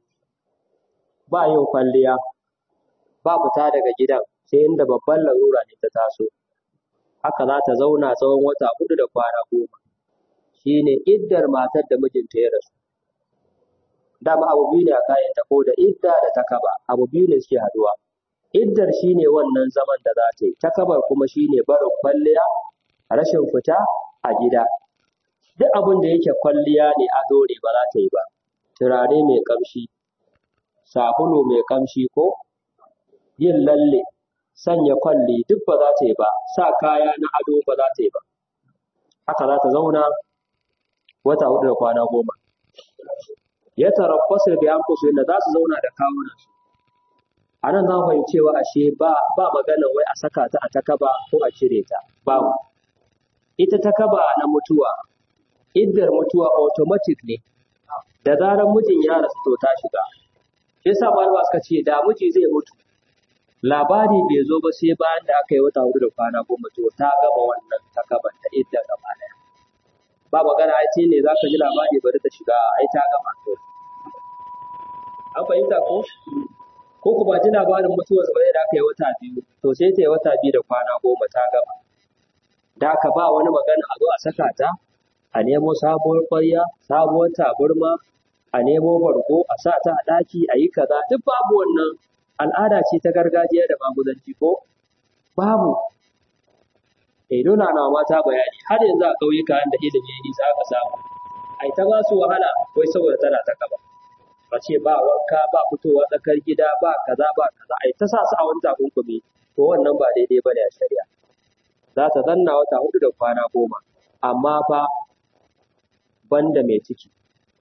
ba yin kwalliya, ba fita daga gidan sai inda babban larura ne ta taso. Haka za ta zauna tsawon wata hudu da kwana goma. Shi ne iddar matar da mijinta ya rasu. Dama abu biyu ne a kayan ta ko da idda da ta kaba, abu biyu ne suke haduwa. iddar shine wannan zaman da za ta yi takabar kuma shine barin kwalliya rashin fita a gida duk abin da yake kwalliya ne a dore ba za ta yi ba turare mai kamshi sabulu mai kamshi ko yin lalle sanya kwalli duk ba za ta yi ba sa kaya na ado ba za ta yi ba haka za ta zauna wata hudu da kwana goma ya tarabbasu bi anfusu inda za su zauna da kawunan su a nan za mu fahimci cewa ashe ba ba magana wai a saka ta a takaba ko a cire ta babu ita takaba na mutuwa iddar mutuwa automatic ne da zarar mijin ya rasu to ta shiga shi yasa malama suka ce da miji zai mutu labari bai zo ba sai bayan da aka yi wata hudu da kwana goma to ta gama wannan takaban ta iddar gaba daya ba magana ai ce ne za ka ji labari bari ta shiga ai ta gama to an fahimta ko ko ku ba ji labarin mutuwar ba da aka yi wata biyu to sai ta yi wata biyu da kwana goma ta gama da aka ba wani magana a zo a saka ta a nemo sabuwar ƙwarya sabuwar taburma a nemo bargo a sa ta a ɗaki a yi kaza duk babu wannan al'ada ce ta gargajiya da magudanci ko babu eh dole ana mata bayani har yanzu a ƙauyuka da ilimi ya nisa aka samu ai ta ba su wahala wai saboda tana ta gaba a ce ba wanka ba fitowa tsakar gida ba kaza ba kaza ai ta sa su a wani takunkumi to wannan ba daidai bane a shari'a za ta zanna wata hudu da kwana goma amma fa banda mai ciki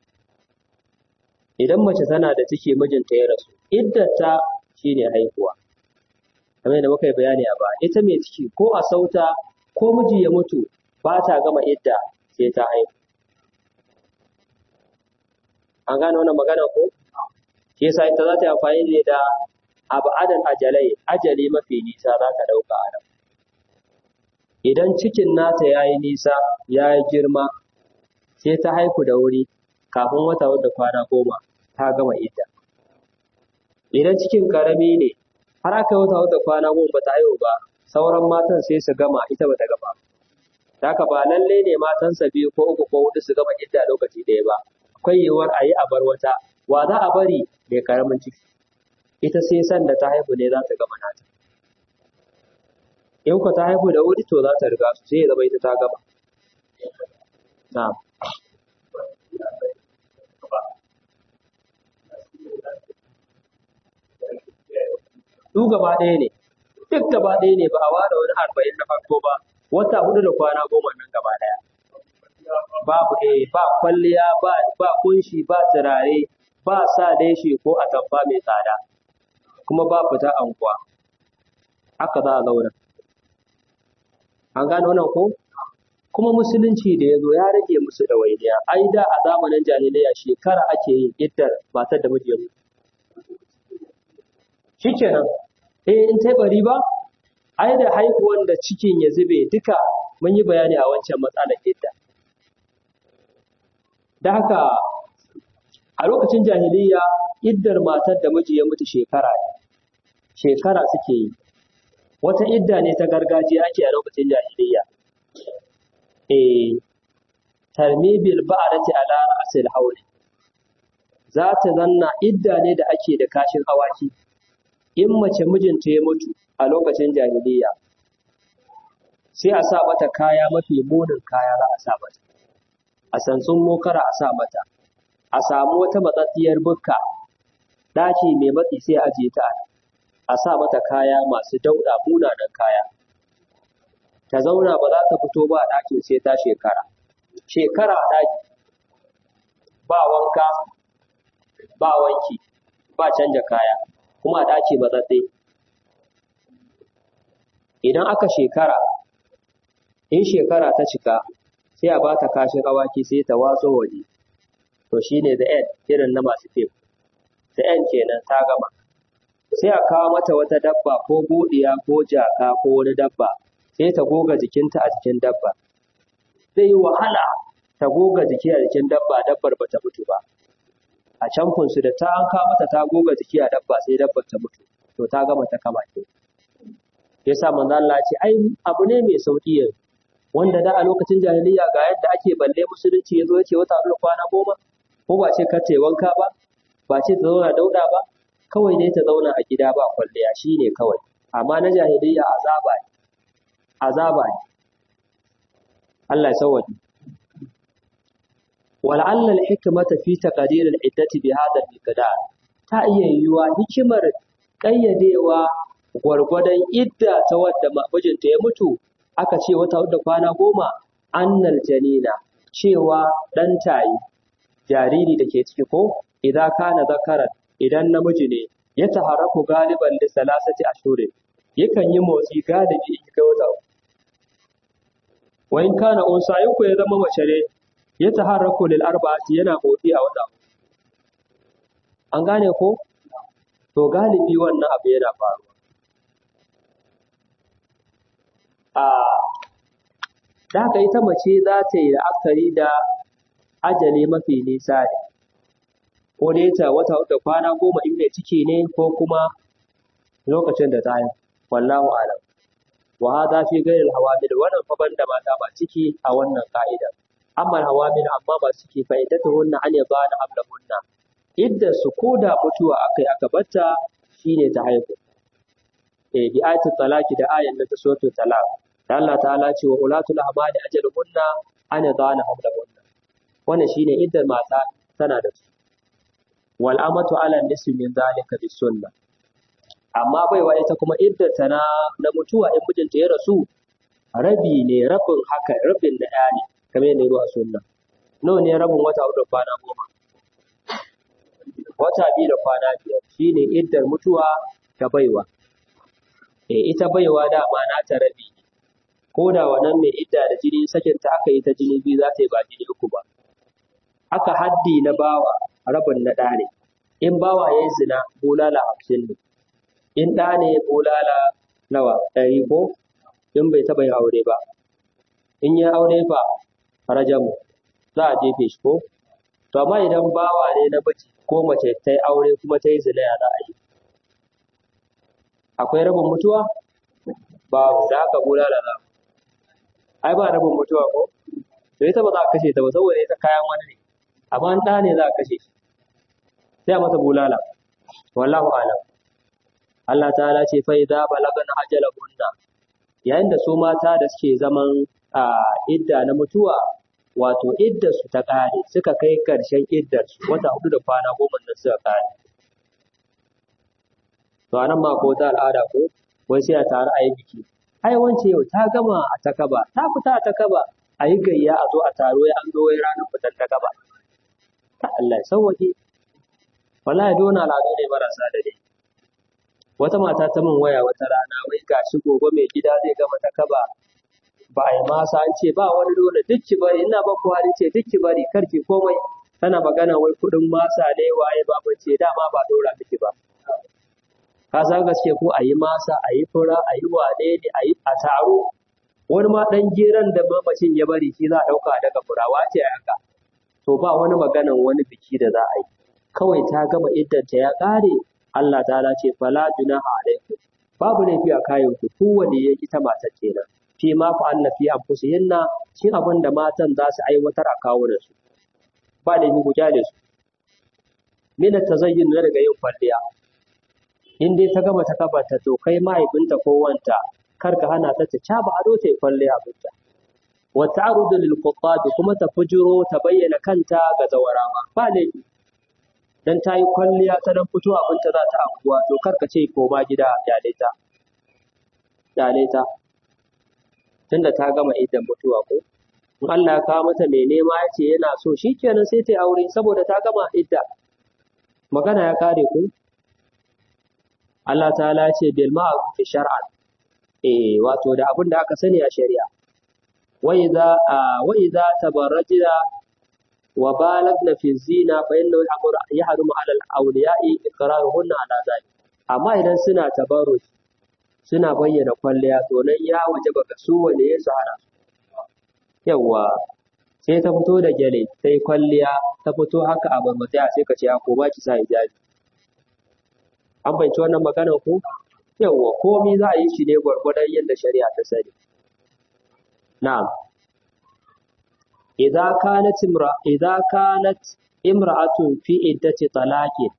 idan mace tana da ciki mijinta ya rasu iddata shine haihuwa kamar yadda muka yi bayani a ba ita mai ciki ko a sauta ko miji ya mutu ba ta gama idda sai ta haihu an gane wannan magana ko shi yasa ita za ta yi amfani ne da abu adan ajalai ajali mafi nisa za ta ɗauka a nan idan cikin nata ya yi nisa ya yi girma sai ta haihu da wuri kafin wata wadda kwana goma ta gama idda idan cikin karami ne har aka yi wata wadda kwana goma ba ta haihu ba sauran matan sai su gama ita ba ta gama haka ba lalle ne matansa biyu ko uku ko hudu su gama idda lokaci ɗaya ba akwai yiwuwar a yi a bar wata wa za a bari mai karamin ciki ita sai san da ta haihu ne za ta gama nata in ku ta haihu da wuri to za ta riga su sai ya zama ita ta gama na'am su gaba ɗaya ne duk gaba ɗaya ne ba a ware wani arba'in na farko ba wata hudu da kwana goma nan gaba ɗaya babu eh ba kwalliya ba ba kunshi ba turare ba sa leshi ko atamfa mai tsada kuma ba fita anguwa haka za a zauna an gane wannan ko kuma musulunci da ya zo ya rage musu ɗawainiya ai da a zamanin jahiliya shekara ake yin iddar matar da miji ya mutu shikenan eh in ta bari ba ai da haihuwan da cikin ya zube duka mun yi bayani a wancan matsalar idda da haka a lokacin jahiliya iddar matar da miji ya mutu shekara ne shekara suke yi wata idda ne ta gargajiya ake a lokacin jahiliya eh tarmibil ba'dati ala ra'sil hawli za ta zanna idda ne da ake da kashin awaki in mace mijinta ya mutu a lokacin jahiliya sai a sa mata kaya mafi munin kaya za a sa mata a sansun mokara a sa mata a samu wata matsatsiyar bukka ɗaki mai matsi sai a ajiye ta a sa mata kaya masu dauɗa munanan kaya ta zauna ba za ta fito ba a ɗakin sai ta shekara shekara a ɗaki ba wanka ba wanki ba canja kaya kuma a ɗaki matsatsi idan aka shekara in shekara ta cika sai a ba ta kashin awaki sai ta watso waje to shine the end irin na masu fim the end kenan ta gama sai a kawo mata wata dabba ko godiya ko jaka ko wani dabba sai ta goga jikinta a jikin dabba zai yi wahala ta goga jiki a jikin dabba dabbar ba ta mutu ba a camfinsu da ta an kawo mata ta goga jiki a dabba sai dabbar ta mutu to ta gama ta kama ke yasa manzo Allah ce ai abu ne mai sauki yanzu wanda da a lokacin jahiliya ga yadda ake balle musulunci yazo yace wata hudu kwana goma ko ba ce ka wanka ba ba ce ta zauna dauda ba kawai dai ta zauna a gida ba kwalliya shine kawai amma na jahiliyya azaba ne azaba ne Allah ya sauwaje wal'alla al-hikmata fi taqdir al-iddati bi hadha al-miqdar ta iya yiwuwa hikimar ƙayyadewa gwargwadon idda ta wadda mijinta ya mutu aka ce wata da kwana goma annal janina cewa ɗan tayi jariri da ke ciki ko idan kana zakaran idan namiji ne ya taharraku galiban da salasati ashurin yakan yi motsi galibi in kai wata wa in kana unsa in ku ya zama mace ne ya taharraku lil arba'ati yana motsi a wata an gane ko to galibi wannan abu yana faruwa a da haka ita mace za ta yi la'akari da ajali mafi nisa ne ko dai ta wata da kwana goma in mai ciki ne ko kuma lokacin da ta yi wallahu alam wa hadha fi ghayr al hawamil wannan fa banda mata ba ciki a wannan ka'ida amma al hawamil amma ba ciki fa iddatuhunna an yabana ablahunna idda su koda mutuwa akai aka batta shine ta haihu eh bi ayatul talaqi da ayan da ta suratul talaq da Allah ta'ala ce wa ulatul ahmali ajaluhunna an yadana hamlahunna wannan shine iddar mata tana da su wal amatu ala nisfi min zalika bis sunnah amma baiwa ita kuma iddata na na mutuwa in mijinta ya rasu rabi ne rabin haka rabin na ɗaya ne kamar yadda ya zo a sunna nawa ne rabin wata hudu kwana goma wata biyu da kwana biyar shine iddar mutuwa ta baiwa eh ita baiwa dama na ta rabi ne ko da wannan mai idda da jini sakinta aka yi ta jini biyu za ta yi ba jini uku ba aka haddi na bawa rabin na ɗa ne in bawa ya yi zina bulala hamsin ne in ɗa ne bulala nawa ɗari ko in bai taɓa yin aure ba in ya aure fa rajamu za a jefe shi ko to amma idan bawa ne na mace ko mace ta yi aure kuma ta yi zina ya za a yi akwai rabin mutuwa babu da haka bulala za ai ba rabin mutuwa ko to ita ba za a kashe ta ba saboda ita kayan wani ne amma ɗa ne za a kashe shi sai a masa bulala wallahu alam Allah ta'ala ce fa idza balagana ajalahunna yayin da su mata da suke zaman a idda na mutuwa wato iddar su ta kare suka kai karshen iddar su wata hudu da kwana goma nan suka kare to anan ma ko ta al'ada ko wai sai a tare a yi biki ai wance yau ta gama a takaba ta fita a takaba a yi gayya a zo a taro ya an zo wai ranar fitar takaba ta Allah ya sauwaƙe wallahi dole al'adu ne marasa da dai wata mata ta min waya wata rana wai gashi gobe mai gida zai gama ta kaba ba a yi masa an ce ba wani dole duk ki bari ina ba ku hali ce duk ki bari kar ki komai tana magana wai kuɗin masa ne waye ba ba ce dama ba dora miki ba ka san gaske ko a yi masa a yi fura a yi wane ne a yi a taro wani ma ɗan geran da mamacin ya bari shi za a ɗauka daga furawa ce haka to ba wani maganan wani biki da za a yi kawai ta gama iddanta ya ƙare Allah ta'ala ce fala junaha alaikum babu laifi a kayan ku kowanne ya ita matar kenan fi ma fa'alna fi anfusihinna shin abin da matan za su aiwatar a kawo da su ba laifi ku kyale su min tazayyun na daga yin kwalliya in dai ta gama ta kabarta to kai mahaifinta ko wanta kar ka hana ta ta caba ado ta yi kwalliya abinta wa ta'rudu lil kuma ta fujiro ta bayyana kanta ga zawarawa ba laifi dan ta yi kwalliya ta dan fito abinta za ta anguwa to kar ka ce koma gida kyale ta kyale ta tunda ta gama idan mutuwa ko in Allah ya kawo mata mai nema ya ce yana so shikenan sai ta yi aure saboda ta gama idda magana ya kare ku Allah ta'ala ya ce bil ma'ruf shar'an eh wato da abin da aka sani a shari'a wa idza wa idza tabarrajna wa balagna fi zina fa innahu yahrumu ala al-awliya'i iqraruhunna ala zalik amma idan suna tabarruj suna bayyana kwalliya to nan ya waje baka su wanda ya sahara yawa sai ta fito da gyale ta yi kwalliya ta fito haka a bambata sai ka ce a ko ba ki sa hijabi an bayyana wannan magana ko yawa komai za a yi shi ne gwargwadon yadda shari'a ta sani na'am idza kanat imra idza kanat imra'atun fi iddati talaqin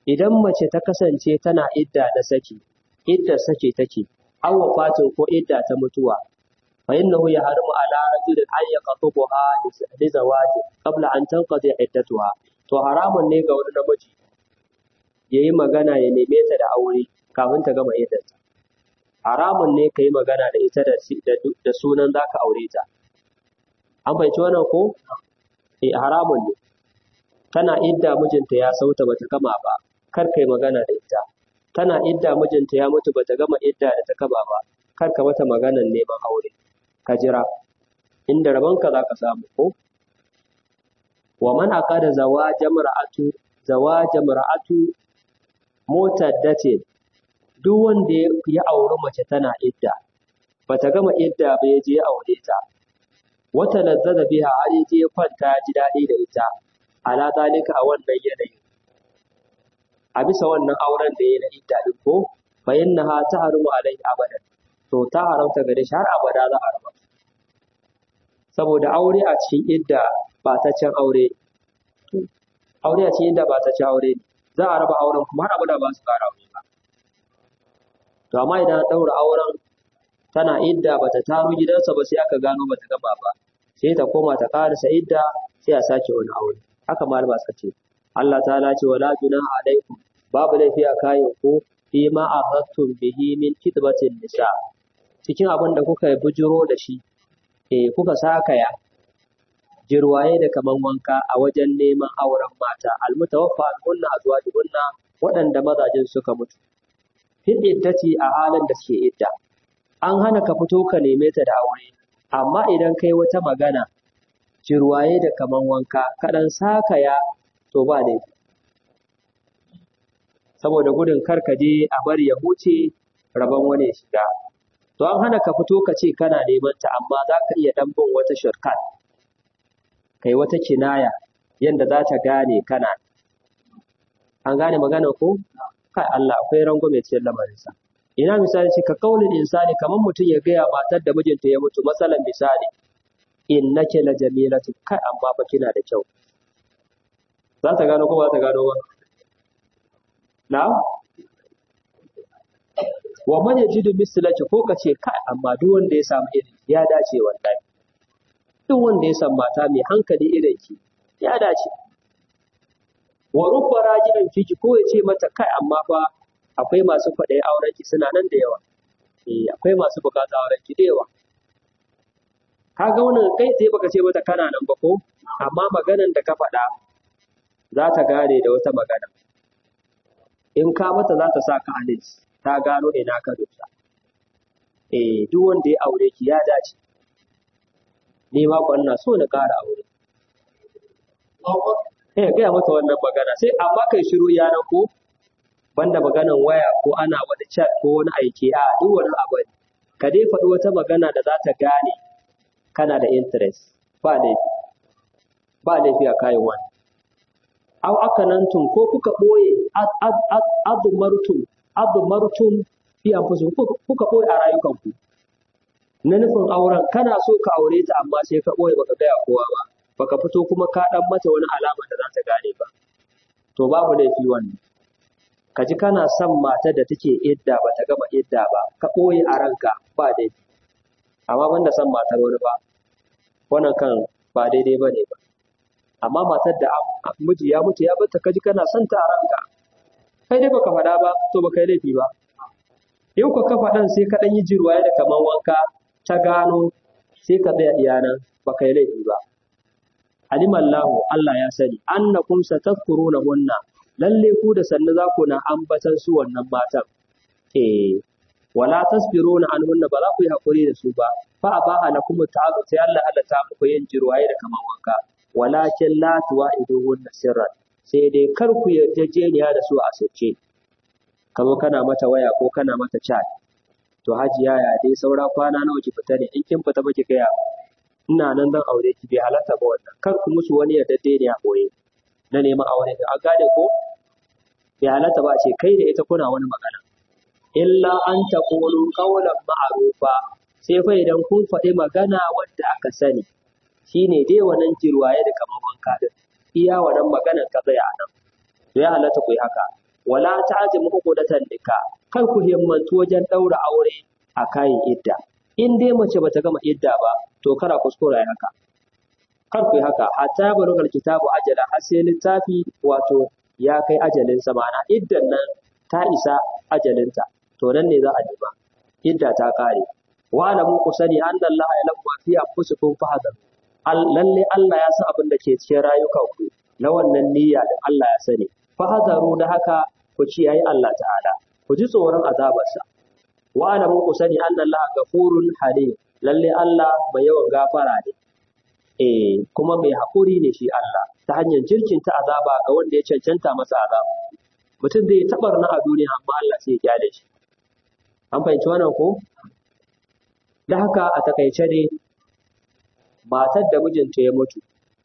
idan mace ta kasance tana idda da saki idda saki take aw wafatin ko idda ta mutuwa fa innahu yahrumu ala rajulin an yaqtubuha li zawaji qabla an tanqadi iddatuha to haramun ne ga wani namiji yayi magana ya neme ta da aure kafin ta gama iddarta haramun ne kai magana da ita da da sunan zaka aure ta an fahimci wannan ko eh haramun ne tana idda mijinta ya sauta bata gama ba kar kai magana da ita tana idda mijinta ya mutu bata gama idda da ta kaba ba kar ka mata maganan neman aure ka jira inda rabonka za ka samu ko wa man aqada zawaja mar'atu zawaja mar'atu mutaddatin duk wanda ya auri mace tana idda bata gama idda ba ya je ya aure ta wata lazzaza biha har ya je ya kwanta ya ji daɗi da ita ala zalika a wannan yanayin a bisa wannan auren da ya na idda din ko fa innaha tahrumu alaihi abadan to ta haramta gare shi har abada za a raba saboda aure a cikin idda ba ta can aure aure a cikin idda ba ta can aure za a raba auren kuma har abada ba su ƙara aure ba to amma idan an ɗaura auren tana idda bata taro gidansa ba sai aka gano bata gama ba sai ta koma ta karasa idda sai a sake wani aure haka malama suka ce Allah ta'ala ce wala junaha alaikum babu laifi a kayan ku fi ma arattum bihi min kitbatin nisa cikin abin da kuka yi bujiro da shi eh kuka sakaya jirwaye da kaman wanka a wajen neman auren mata almutawaffa kunna azwajuhunna waɗanda mazajen suka mutu fil iddati a halin da suke idda an hana ka fito ka neme ta da aure amma idan kai wata magana jirwaye da kaman wanka kaɗan sakaya to ba laifi saboda gudun kar ka je a bari ya huce rabon wani ya shiga to an hana ka fito ka ce kana neman ta amma za ka iya ɗan bin wata shortcut kai wata kinaya yadda za ta gane kana an gane magana ko kai Allah akwai rangwame cikin lamarinsa ina misali ce ka kaulin insani kamar mutum ya gaya matar da mijinta ya mutu masalan misali innake la jamilatu kai amma ba kina da kyau za ta gano ko ba ta gano ba na wa man yajidu mislaki ko kace kai amma duk wanda ya samu irin ya dace wallahi duk wanda ya samu mata mai hankali irin ki ya dace wa rubba rajilan fiki ko ya ce mata kai amma fa akwai masu kwaɗayi auren ki suna nan da yawa eh akwai masu bukatar auren ki da yawa ka ga wannan kai sai baka ce mata kana nan ba ko amma maganan da ka faɗa za ta gane da wata magana in ka mata za ta sa ka alis ta gano ina ka dosa eh duk wanda ya aure ki ya dace ni ma ko ina so na ƙara aure eh gaya mata wannan magana sai amma kai shiru yana ko banda maganan waya ko ana wani chat ko wani aiki a duk wani abu ka dai faɗi wata magana da za ta gane kana da interest ba laifi ba laifi a kayan wani aw akanantum ko kuka ɓoye adumartum adumartum fi anfusikum kuka ɓoye a rayukanku na nufin auren kana so ka aure ta amma sai ka ɓoye baka gaya kowa ba baka fito kuma ka ɗan mata wani alama da za ta gane ba to babu laifi wannan ka ji kana son matar da take idda ba ta gama idda ba ka ɓoye a ranka ba laifi amma banda son matar wani ba wannan kan ba daidai ba ne ba amma matar da miji ya mutu ya bata kaji kana son ta a ranka kai dai baka faɗa ba to baka yi laifi ba yau ka ka faɗan sai ka ɗan yi jirwaye da kaman wanka ta gano sai ka tsaya iyanan baka yi laifi ba alimallahu Allah ya sani annakum satadhkuruna hunna lalle ku da sannu za ku na ambatan su wannan matan eh wala tasbiruna anhunna ba za ku yi hakuri da su ba fa abaha lakum ta'azu sai Allah Allah ta muku yin jirwaye da kaman wanka walakin la tuwa'iduhunna sirran sai dai kar ku yarjejeniya da su a sirce ka zo kana mata waya ko kana mata chat to hajiya ya dai saura kwana nawa ki fita ne in kin fita ba ki gaya ina nan zan aure ki bai halatta ba wannan kar ku musu wani yarjejeniya boye na neman aure da an gane ko bai halatta ba ce kai da ita kuna wani magana illa an taqulu qawlan ma'rufa sai fa idan kun faɗi magana wadda aka sani shine dai wannan jirwaye da kamar wanka din iya wannan maganar ka tsaya nan to ya halatta ku yi haka wala ta'zimu uqdatan nikah kar ku himmantu wajen daura aure a kayan idda in dai mace bata gama idda ba to kara kuskura ya haka kar ku yi haka hatta balugal kitabu ajala har sai littafi wato ya kai ajalin sa ma'ana iddan nan ta isa ajalinta to nan ne za a nema idda ta kare wa alamu ku sani anna Allah ya lamma fi anfusikum fahadar lalle Allah ya san abin da ke cikin rayukanku na wannan niyya da Allah ya sani fahadaru da haka ku ciyayi Allah ta'ala ku ji tsoron azabarsa wa alamu ku sani anna Allah gafurun halim lalle Allah mai yawan gafara ne eh kuma mai haƙuri ne shi Allah ta hanyar jirkinta azaba ga wanda ya cancanta masa azaba mutum zai tabar na a duniya amma Allah sai ya kyale shi an fahimci wannan ko da haka a takaice ne matar da mijinta ya mutu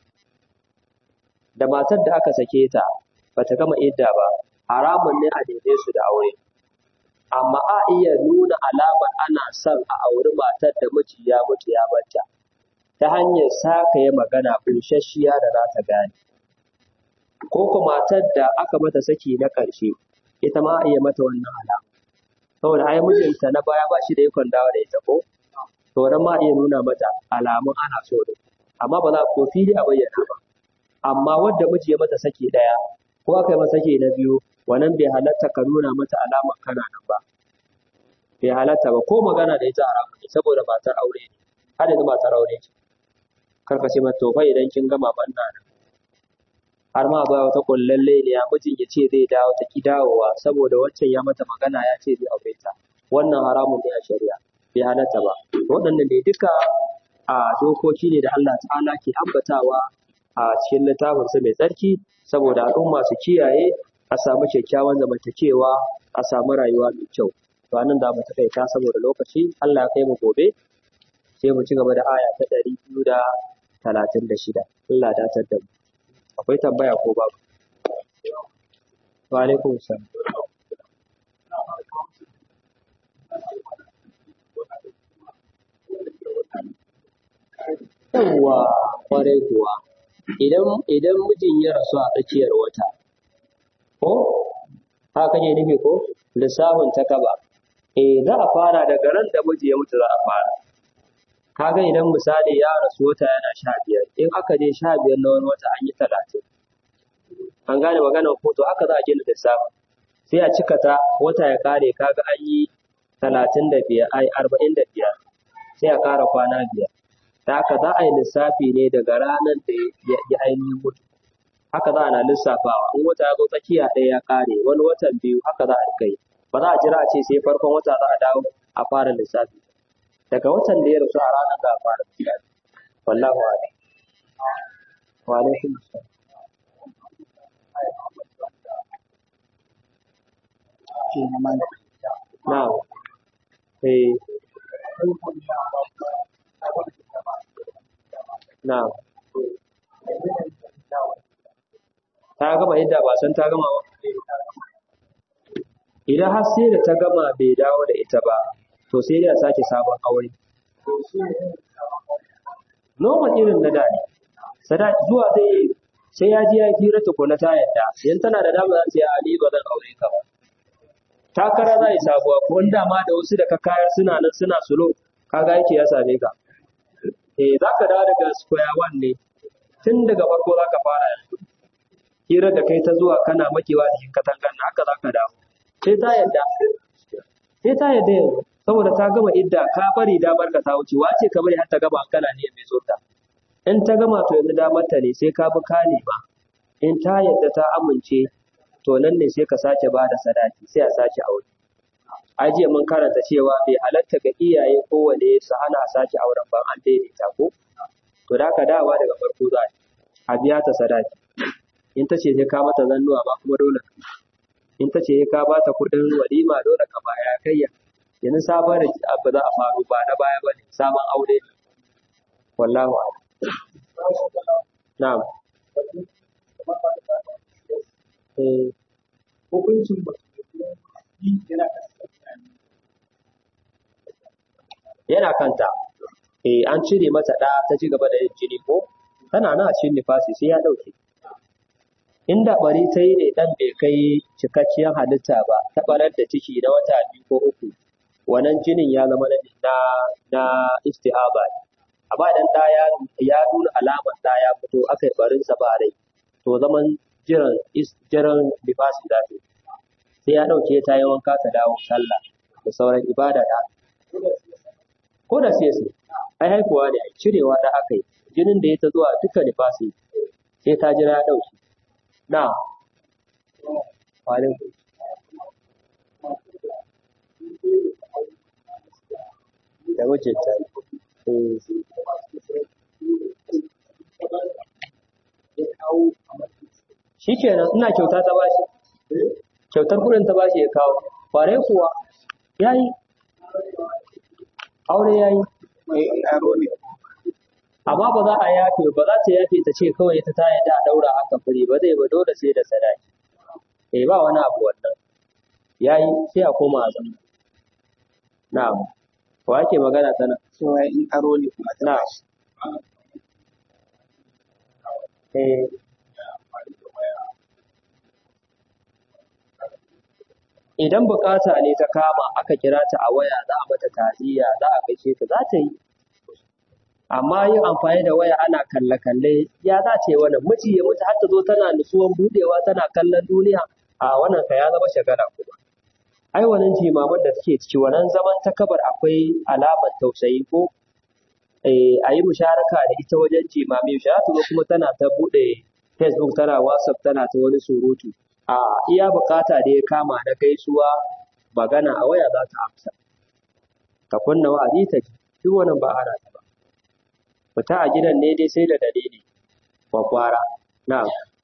da matar da aka sake ta bata gama idda ba haramun ne a daidai su da aure amma a iya nuna alamar ana son a auri matar da miji ya mutu ya bata ta hanyar saka ya magana bunshashiya da za ta gane ko kuma matar da aka mata saki na ƙarshe ita ma a iya mata wannan alama saboda ai mijinta na baya ba shi da ikon dawo da ita ko to nan ma iya nuna mata alamun ana so da amma ba za ko fili a bayyana ba amma wadda miji ya mata saki daya ko aka yi masa saki na biyu wannan bai halatta ka nuna mata alamar kana nan ba bai halatta ba ko magana da ita haramu ne saboda matar aure ne har yanzu matar aure ce kar ka ce mata to fa idan kin gama banna nan har ma ba wata kullalle ne ya mijin ya ce zai dawo ta ki dawowa saboda waccan ya mata magana ya ce zai aure ta wannan haramun ne a shari'a bai halatta ba waɗannan ne duka a dokoki ne da Allah ta'ala ke ambatawa a cikin littafinsa mai tsarki saboda al'umma su kiyaye a samu kyakkyawan zamantakewa a samu rayuwa mai kyau to anan da mu takaita saboda lokaci Allah ya kai mu gobe sai mu ci gaba da aya ta ɗari biyu da talatin da shida Allah datar da mu akwai tambaya ko babu wa alaikum salam yawwa kwarai kuwa idan idan mijin ya rasu a tsakiyar wata ko haka kake nufi ko lissafin ta kaba eh za a fara daga ran da miji ya mutu za a fara kaga idan misali ya rasu wata yana sha biyar in aka je sha biyar na wani wata an yi talatin an gane maganar hoto haka za a gina lissafin sai a cika ta wata ya kare kaga an yi talatin da biyar ai arba'in da biyar sai a kara kwana biyar da haka za a yi lissafi ne daga ranar da ya ainihin mutu haka za a na lissafawa in wata ya zo tsakiya ɗaya ya ƙare wani watan biyu haka za a rika yi ba za a jira a ce sai farkon wata za a dawo a fara lissafi daga watan da ya rasu a ranar za a fara lissafi wallahu a'lam wa alaikum assalam na'am eh na'am ta gama yadda ba san ta gama ba idan har sai da ta gama bai dawo da ita ba to sai dai a sake sabon aure normal irin na da ne sadaki zuwa zai sai ya ji ya hira tukuna ta yadda yan tana da dama za ta yi ali ba zan aure ka ba takara za yi sabuwa ko wanda ma da wasu da ka kayar suna nan suna sulo kaga yake ya same ka eh za ka dawo daga square one ne tun daga farko za ka fara yanzu hira da kai ta zuwa kana makewa cikin katangan na haka za ka dawo sai ta yadda sai ta yadda yanzu saboda ta gama idda ka bari damar ka ta wuce wace ka bari har ta gama kana ne mai tsota in ta gama to yanzu damar ta ne sai ka bi ka ba in ta yadda ta amince to nan ne sai ka sake ba da sadaki sai a sake aure ajiya mun karanta cewa bai halatta ga iyaye kowane su hana a sake auren ban an daidaita ko to da ka dawa daga farko za a biya ta sadaki in ta ce sai ka mata zannuwa ba kuma dole in ta ce ka ba ta kuɗin walima dole ka baya kayya yanzu sabon abu za a faru ba na baya ba ne sabon aure ne wallahu a'lam na'am eh hukuncin ba yana yana kanta eh an cire mata ɗa ta ci gaba da yin jini ko tana nan a cikin nifasi sai ya ɗauke inda bari ta yi ne ɗan bai kai cikakkiyar halitta ba ta ɓarar da ciki na wata biyu ko uku wannan jinin ya zama na na istihaba ne amma idan ɗa ya ya nuna alamar ɗa ya fito aka yi barinsa ba rai to zaman jiran jiran nifasi za ta yi sai ya ɗauke ta yi wanka ta dawo sallah da sauran ibada da ko da sai sai ai haihuwa ne ai cirewa da aka yi jinin da ya ta zuwa duka nifasi sai ta jira ya ɗauke na walin da wuce ta shi kenan ina kyauta ta bashi kyautar kudin ta bashi ya kawo kware kuwa ya yi aure ya yi amma ba za a yafe ba za ta yafe ta ce kawai ta taya ta daura haka fure ba zai ba dole sai da sadaki eh ba wani abu wannan yayi sai a koma a zama na'am wa ake magana tana cewa in aro ne kuma ta na'am eh idan bukata ne ta kama aka kira ta a waya za a mata ta'aziyya za a gaishe ta za ta yi amma yin amfani da waya ana kalle-kalle ya za ta yi wannan miji ya mutu har ta zo tana nutsuwan budewa tana kallon duniya a wannan ka ya zama shagara kuma ai wannan jimaman da take ciki wannan zaman ta kabar akwai alamar tausayi ko eh a yi musharaka da ita wajen jimami za ta zo kuma tana ta bude facebook tana whatsapp tana ta wani surutu a iya bukata da ya kama na gaisuwa magana a waya za ta amsa ka kunna wa'azi ta ji duk wannan ba ana ta ba fita a gidan ne dai sai da dalili kwakwara na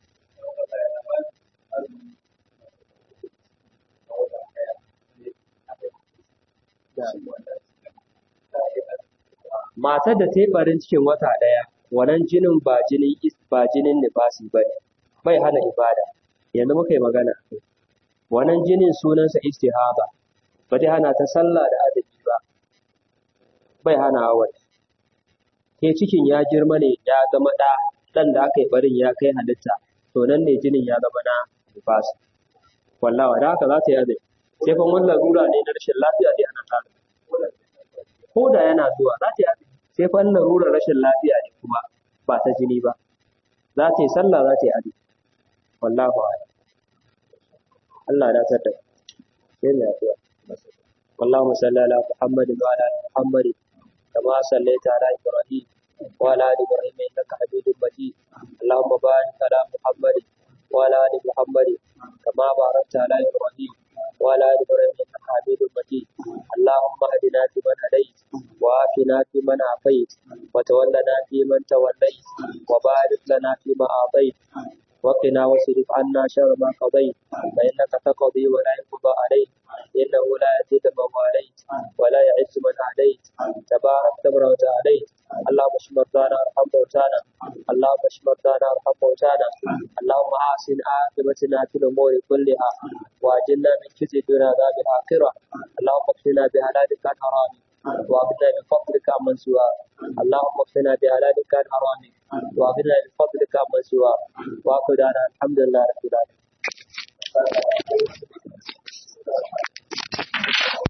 matar da ta yi barin cikin wata ɗaya wannan jinin ba jinin ba jinin nifasi ba ne bai hana ibada yanzu muka yi magana wannan jinin sunansa istihaba ba zai hana ta sallah da azumi ba bai hana hawan ke cikin ya girma ne ya zama ɗa ɗan da aka yi barin ya kai halitta to nan ne jinin ya zama na nifas wallawa da haka za ta yi azumi sai fa mun larura ne na rashin lafiya dai ana tare ko da yana zuwa za ta yi azumi sai fa larurar rashin lafiya ne kuma ba ta jini ba za ta yi sallah za ta yi azumi wallahu a'lam Allah ya tada sai ne addu'a اللهم صل على محمد وعلى ال محمد كما صليت على ابراهيم وعلى ال ابراهيم انك حميد مجيد اللهم بارك على محمد وعلى ال محمد كما باركت على ابراهيم وعلى ال ابراهيم انك حميد مجيد اللهم اهدنا فيمن هديت وعافنا فيمن عافيت وتولنا فيمن توليت وبارك لنا فيما اعطيت وقنا واصرف عنا شر ما قضيت فإنك تقضي ولا يقضى عليك إنه لا يزيد من واليت ولا يعز من عاديت تبارك ربنا وتعاليت اللهم اشف مرضانا وارحم موتانا اللهم اشف مرضانا وارحم موتانا اللهم احسن عاقبتنا في الامور كلها واجلنا من خزي الدنيا عذاب الاخره اللهم اكفنا بهلالك عن حرامك واغننا بفضلك عمن سواك اللهم اكفنا بهلالك عن حرامك واغننا بفضلك عمن سواك واخذ الحمد لله رب العالمين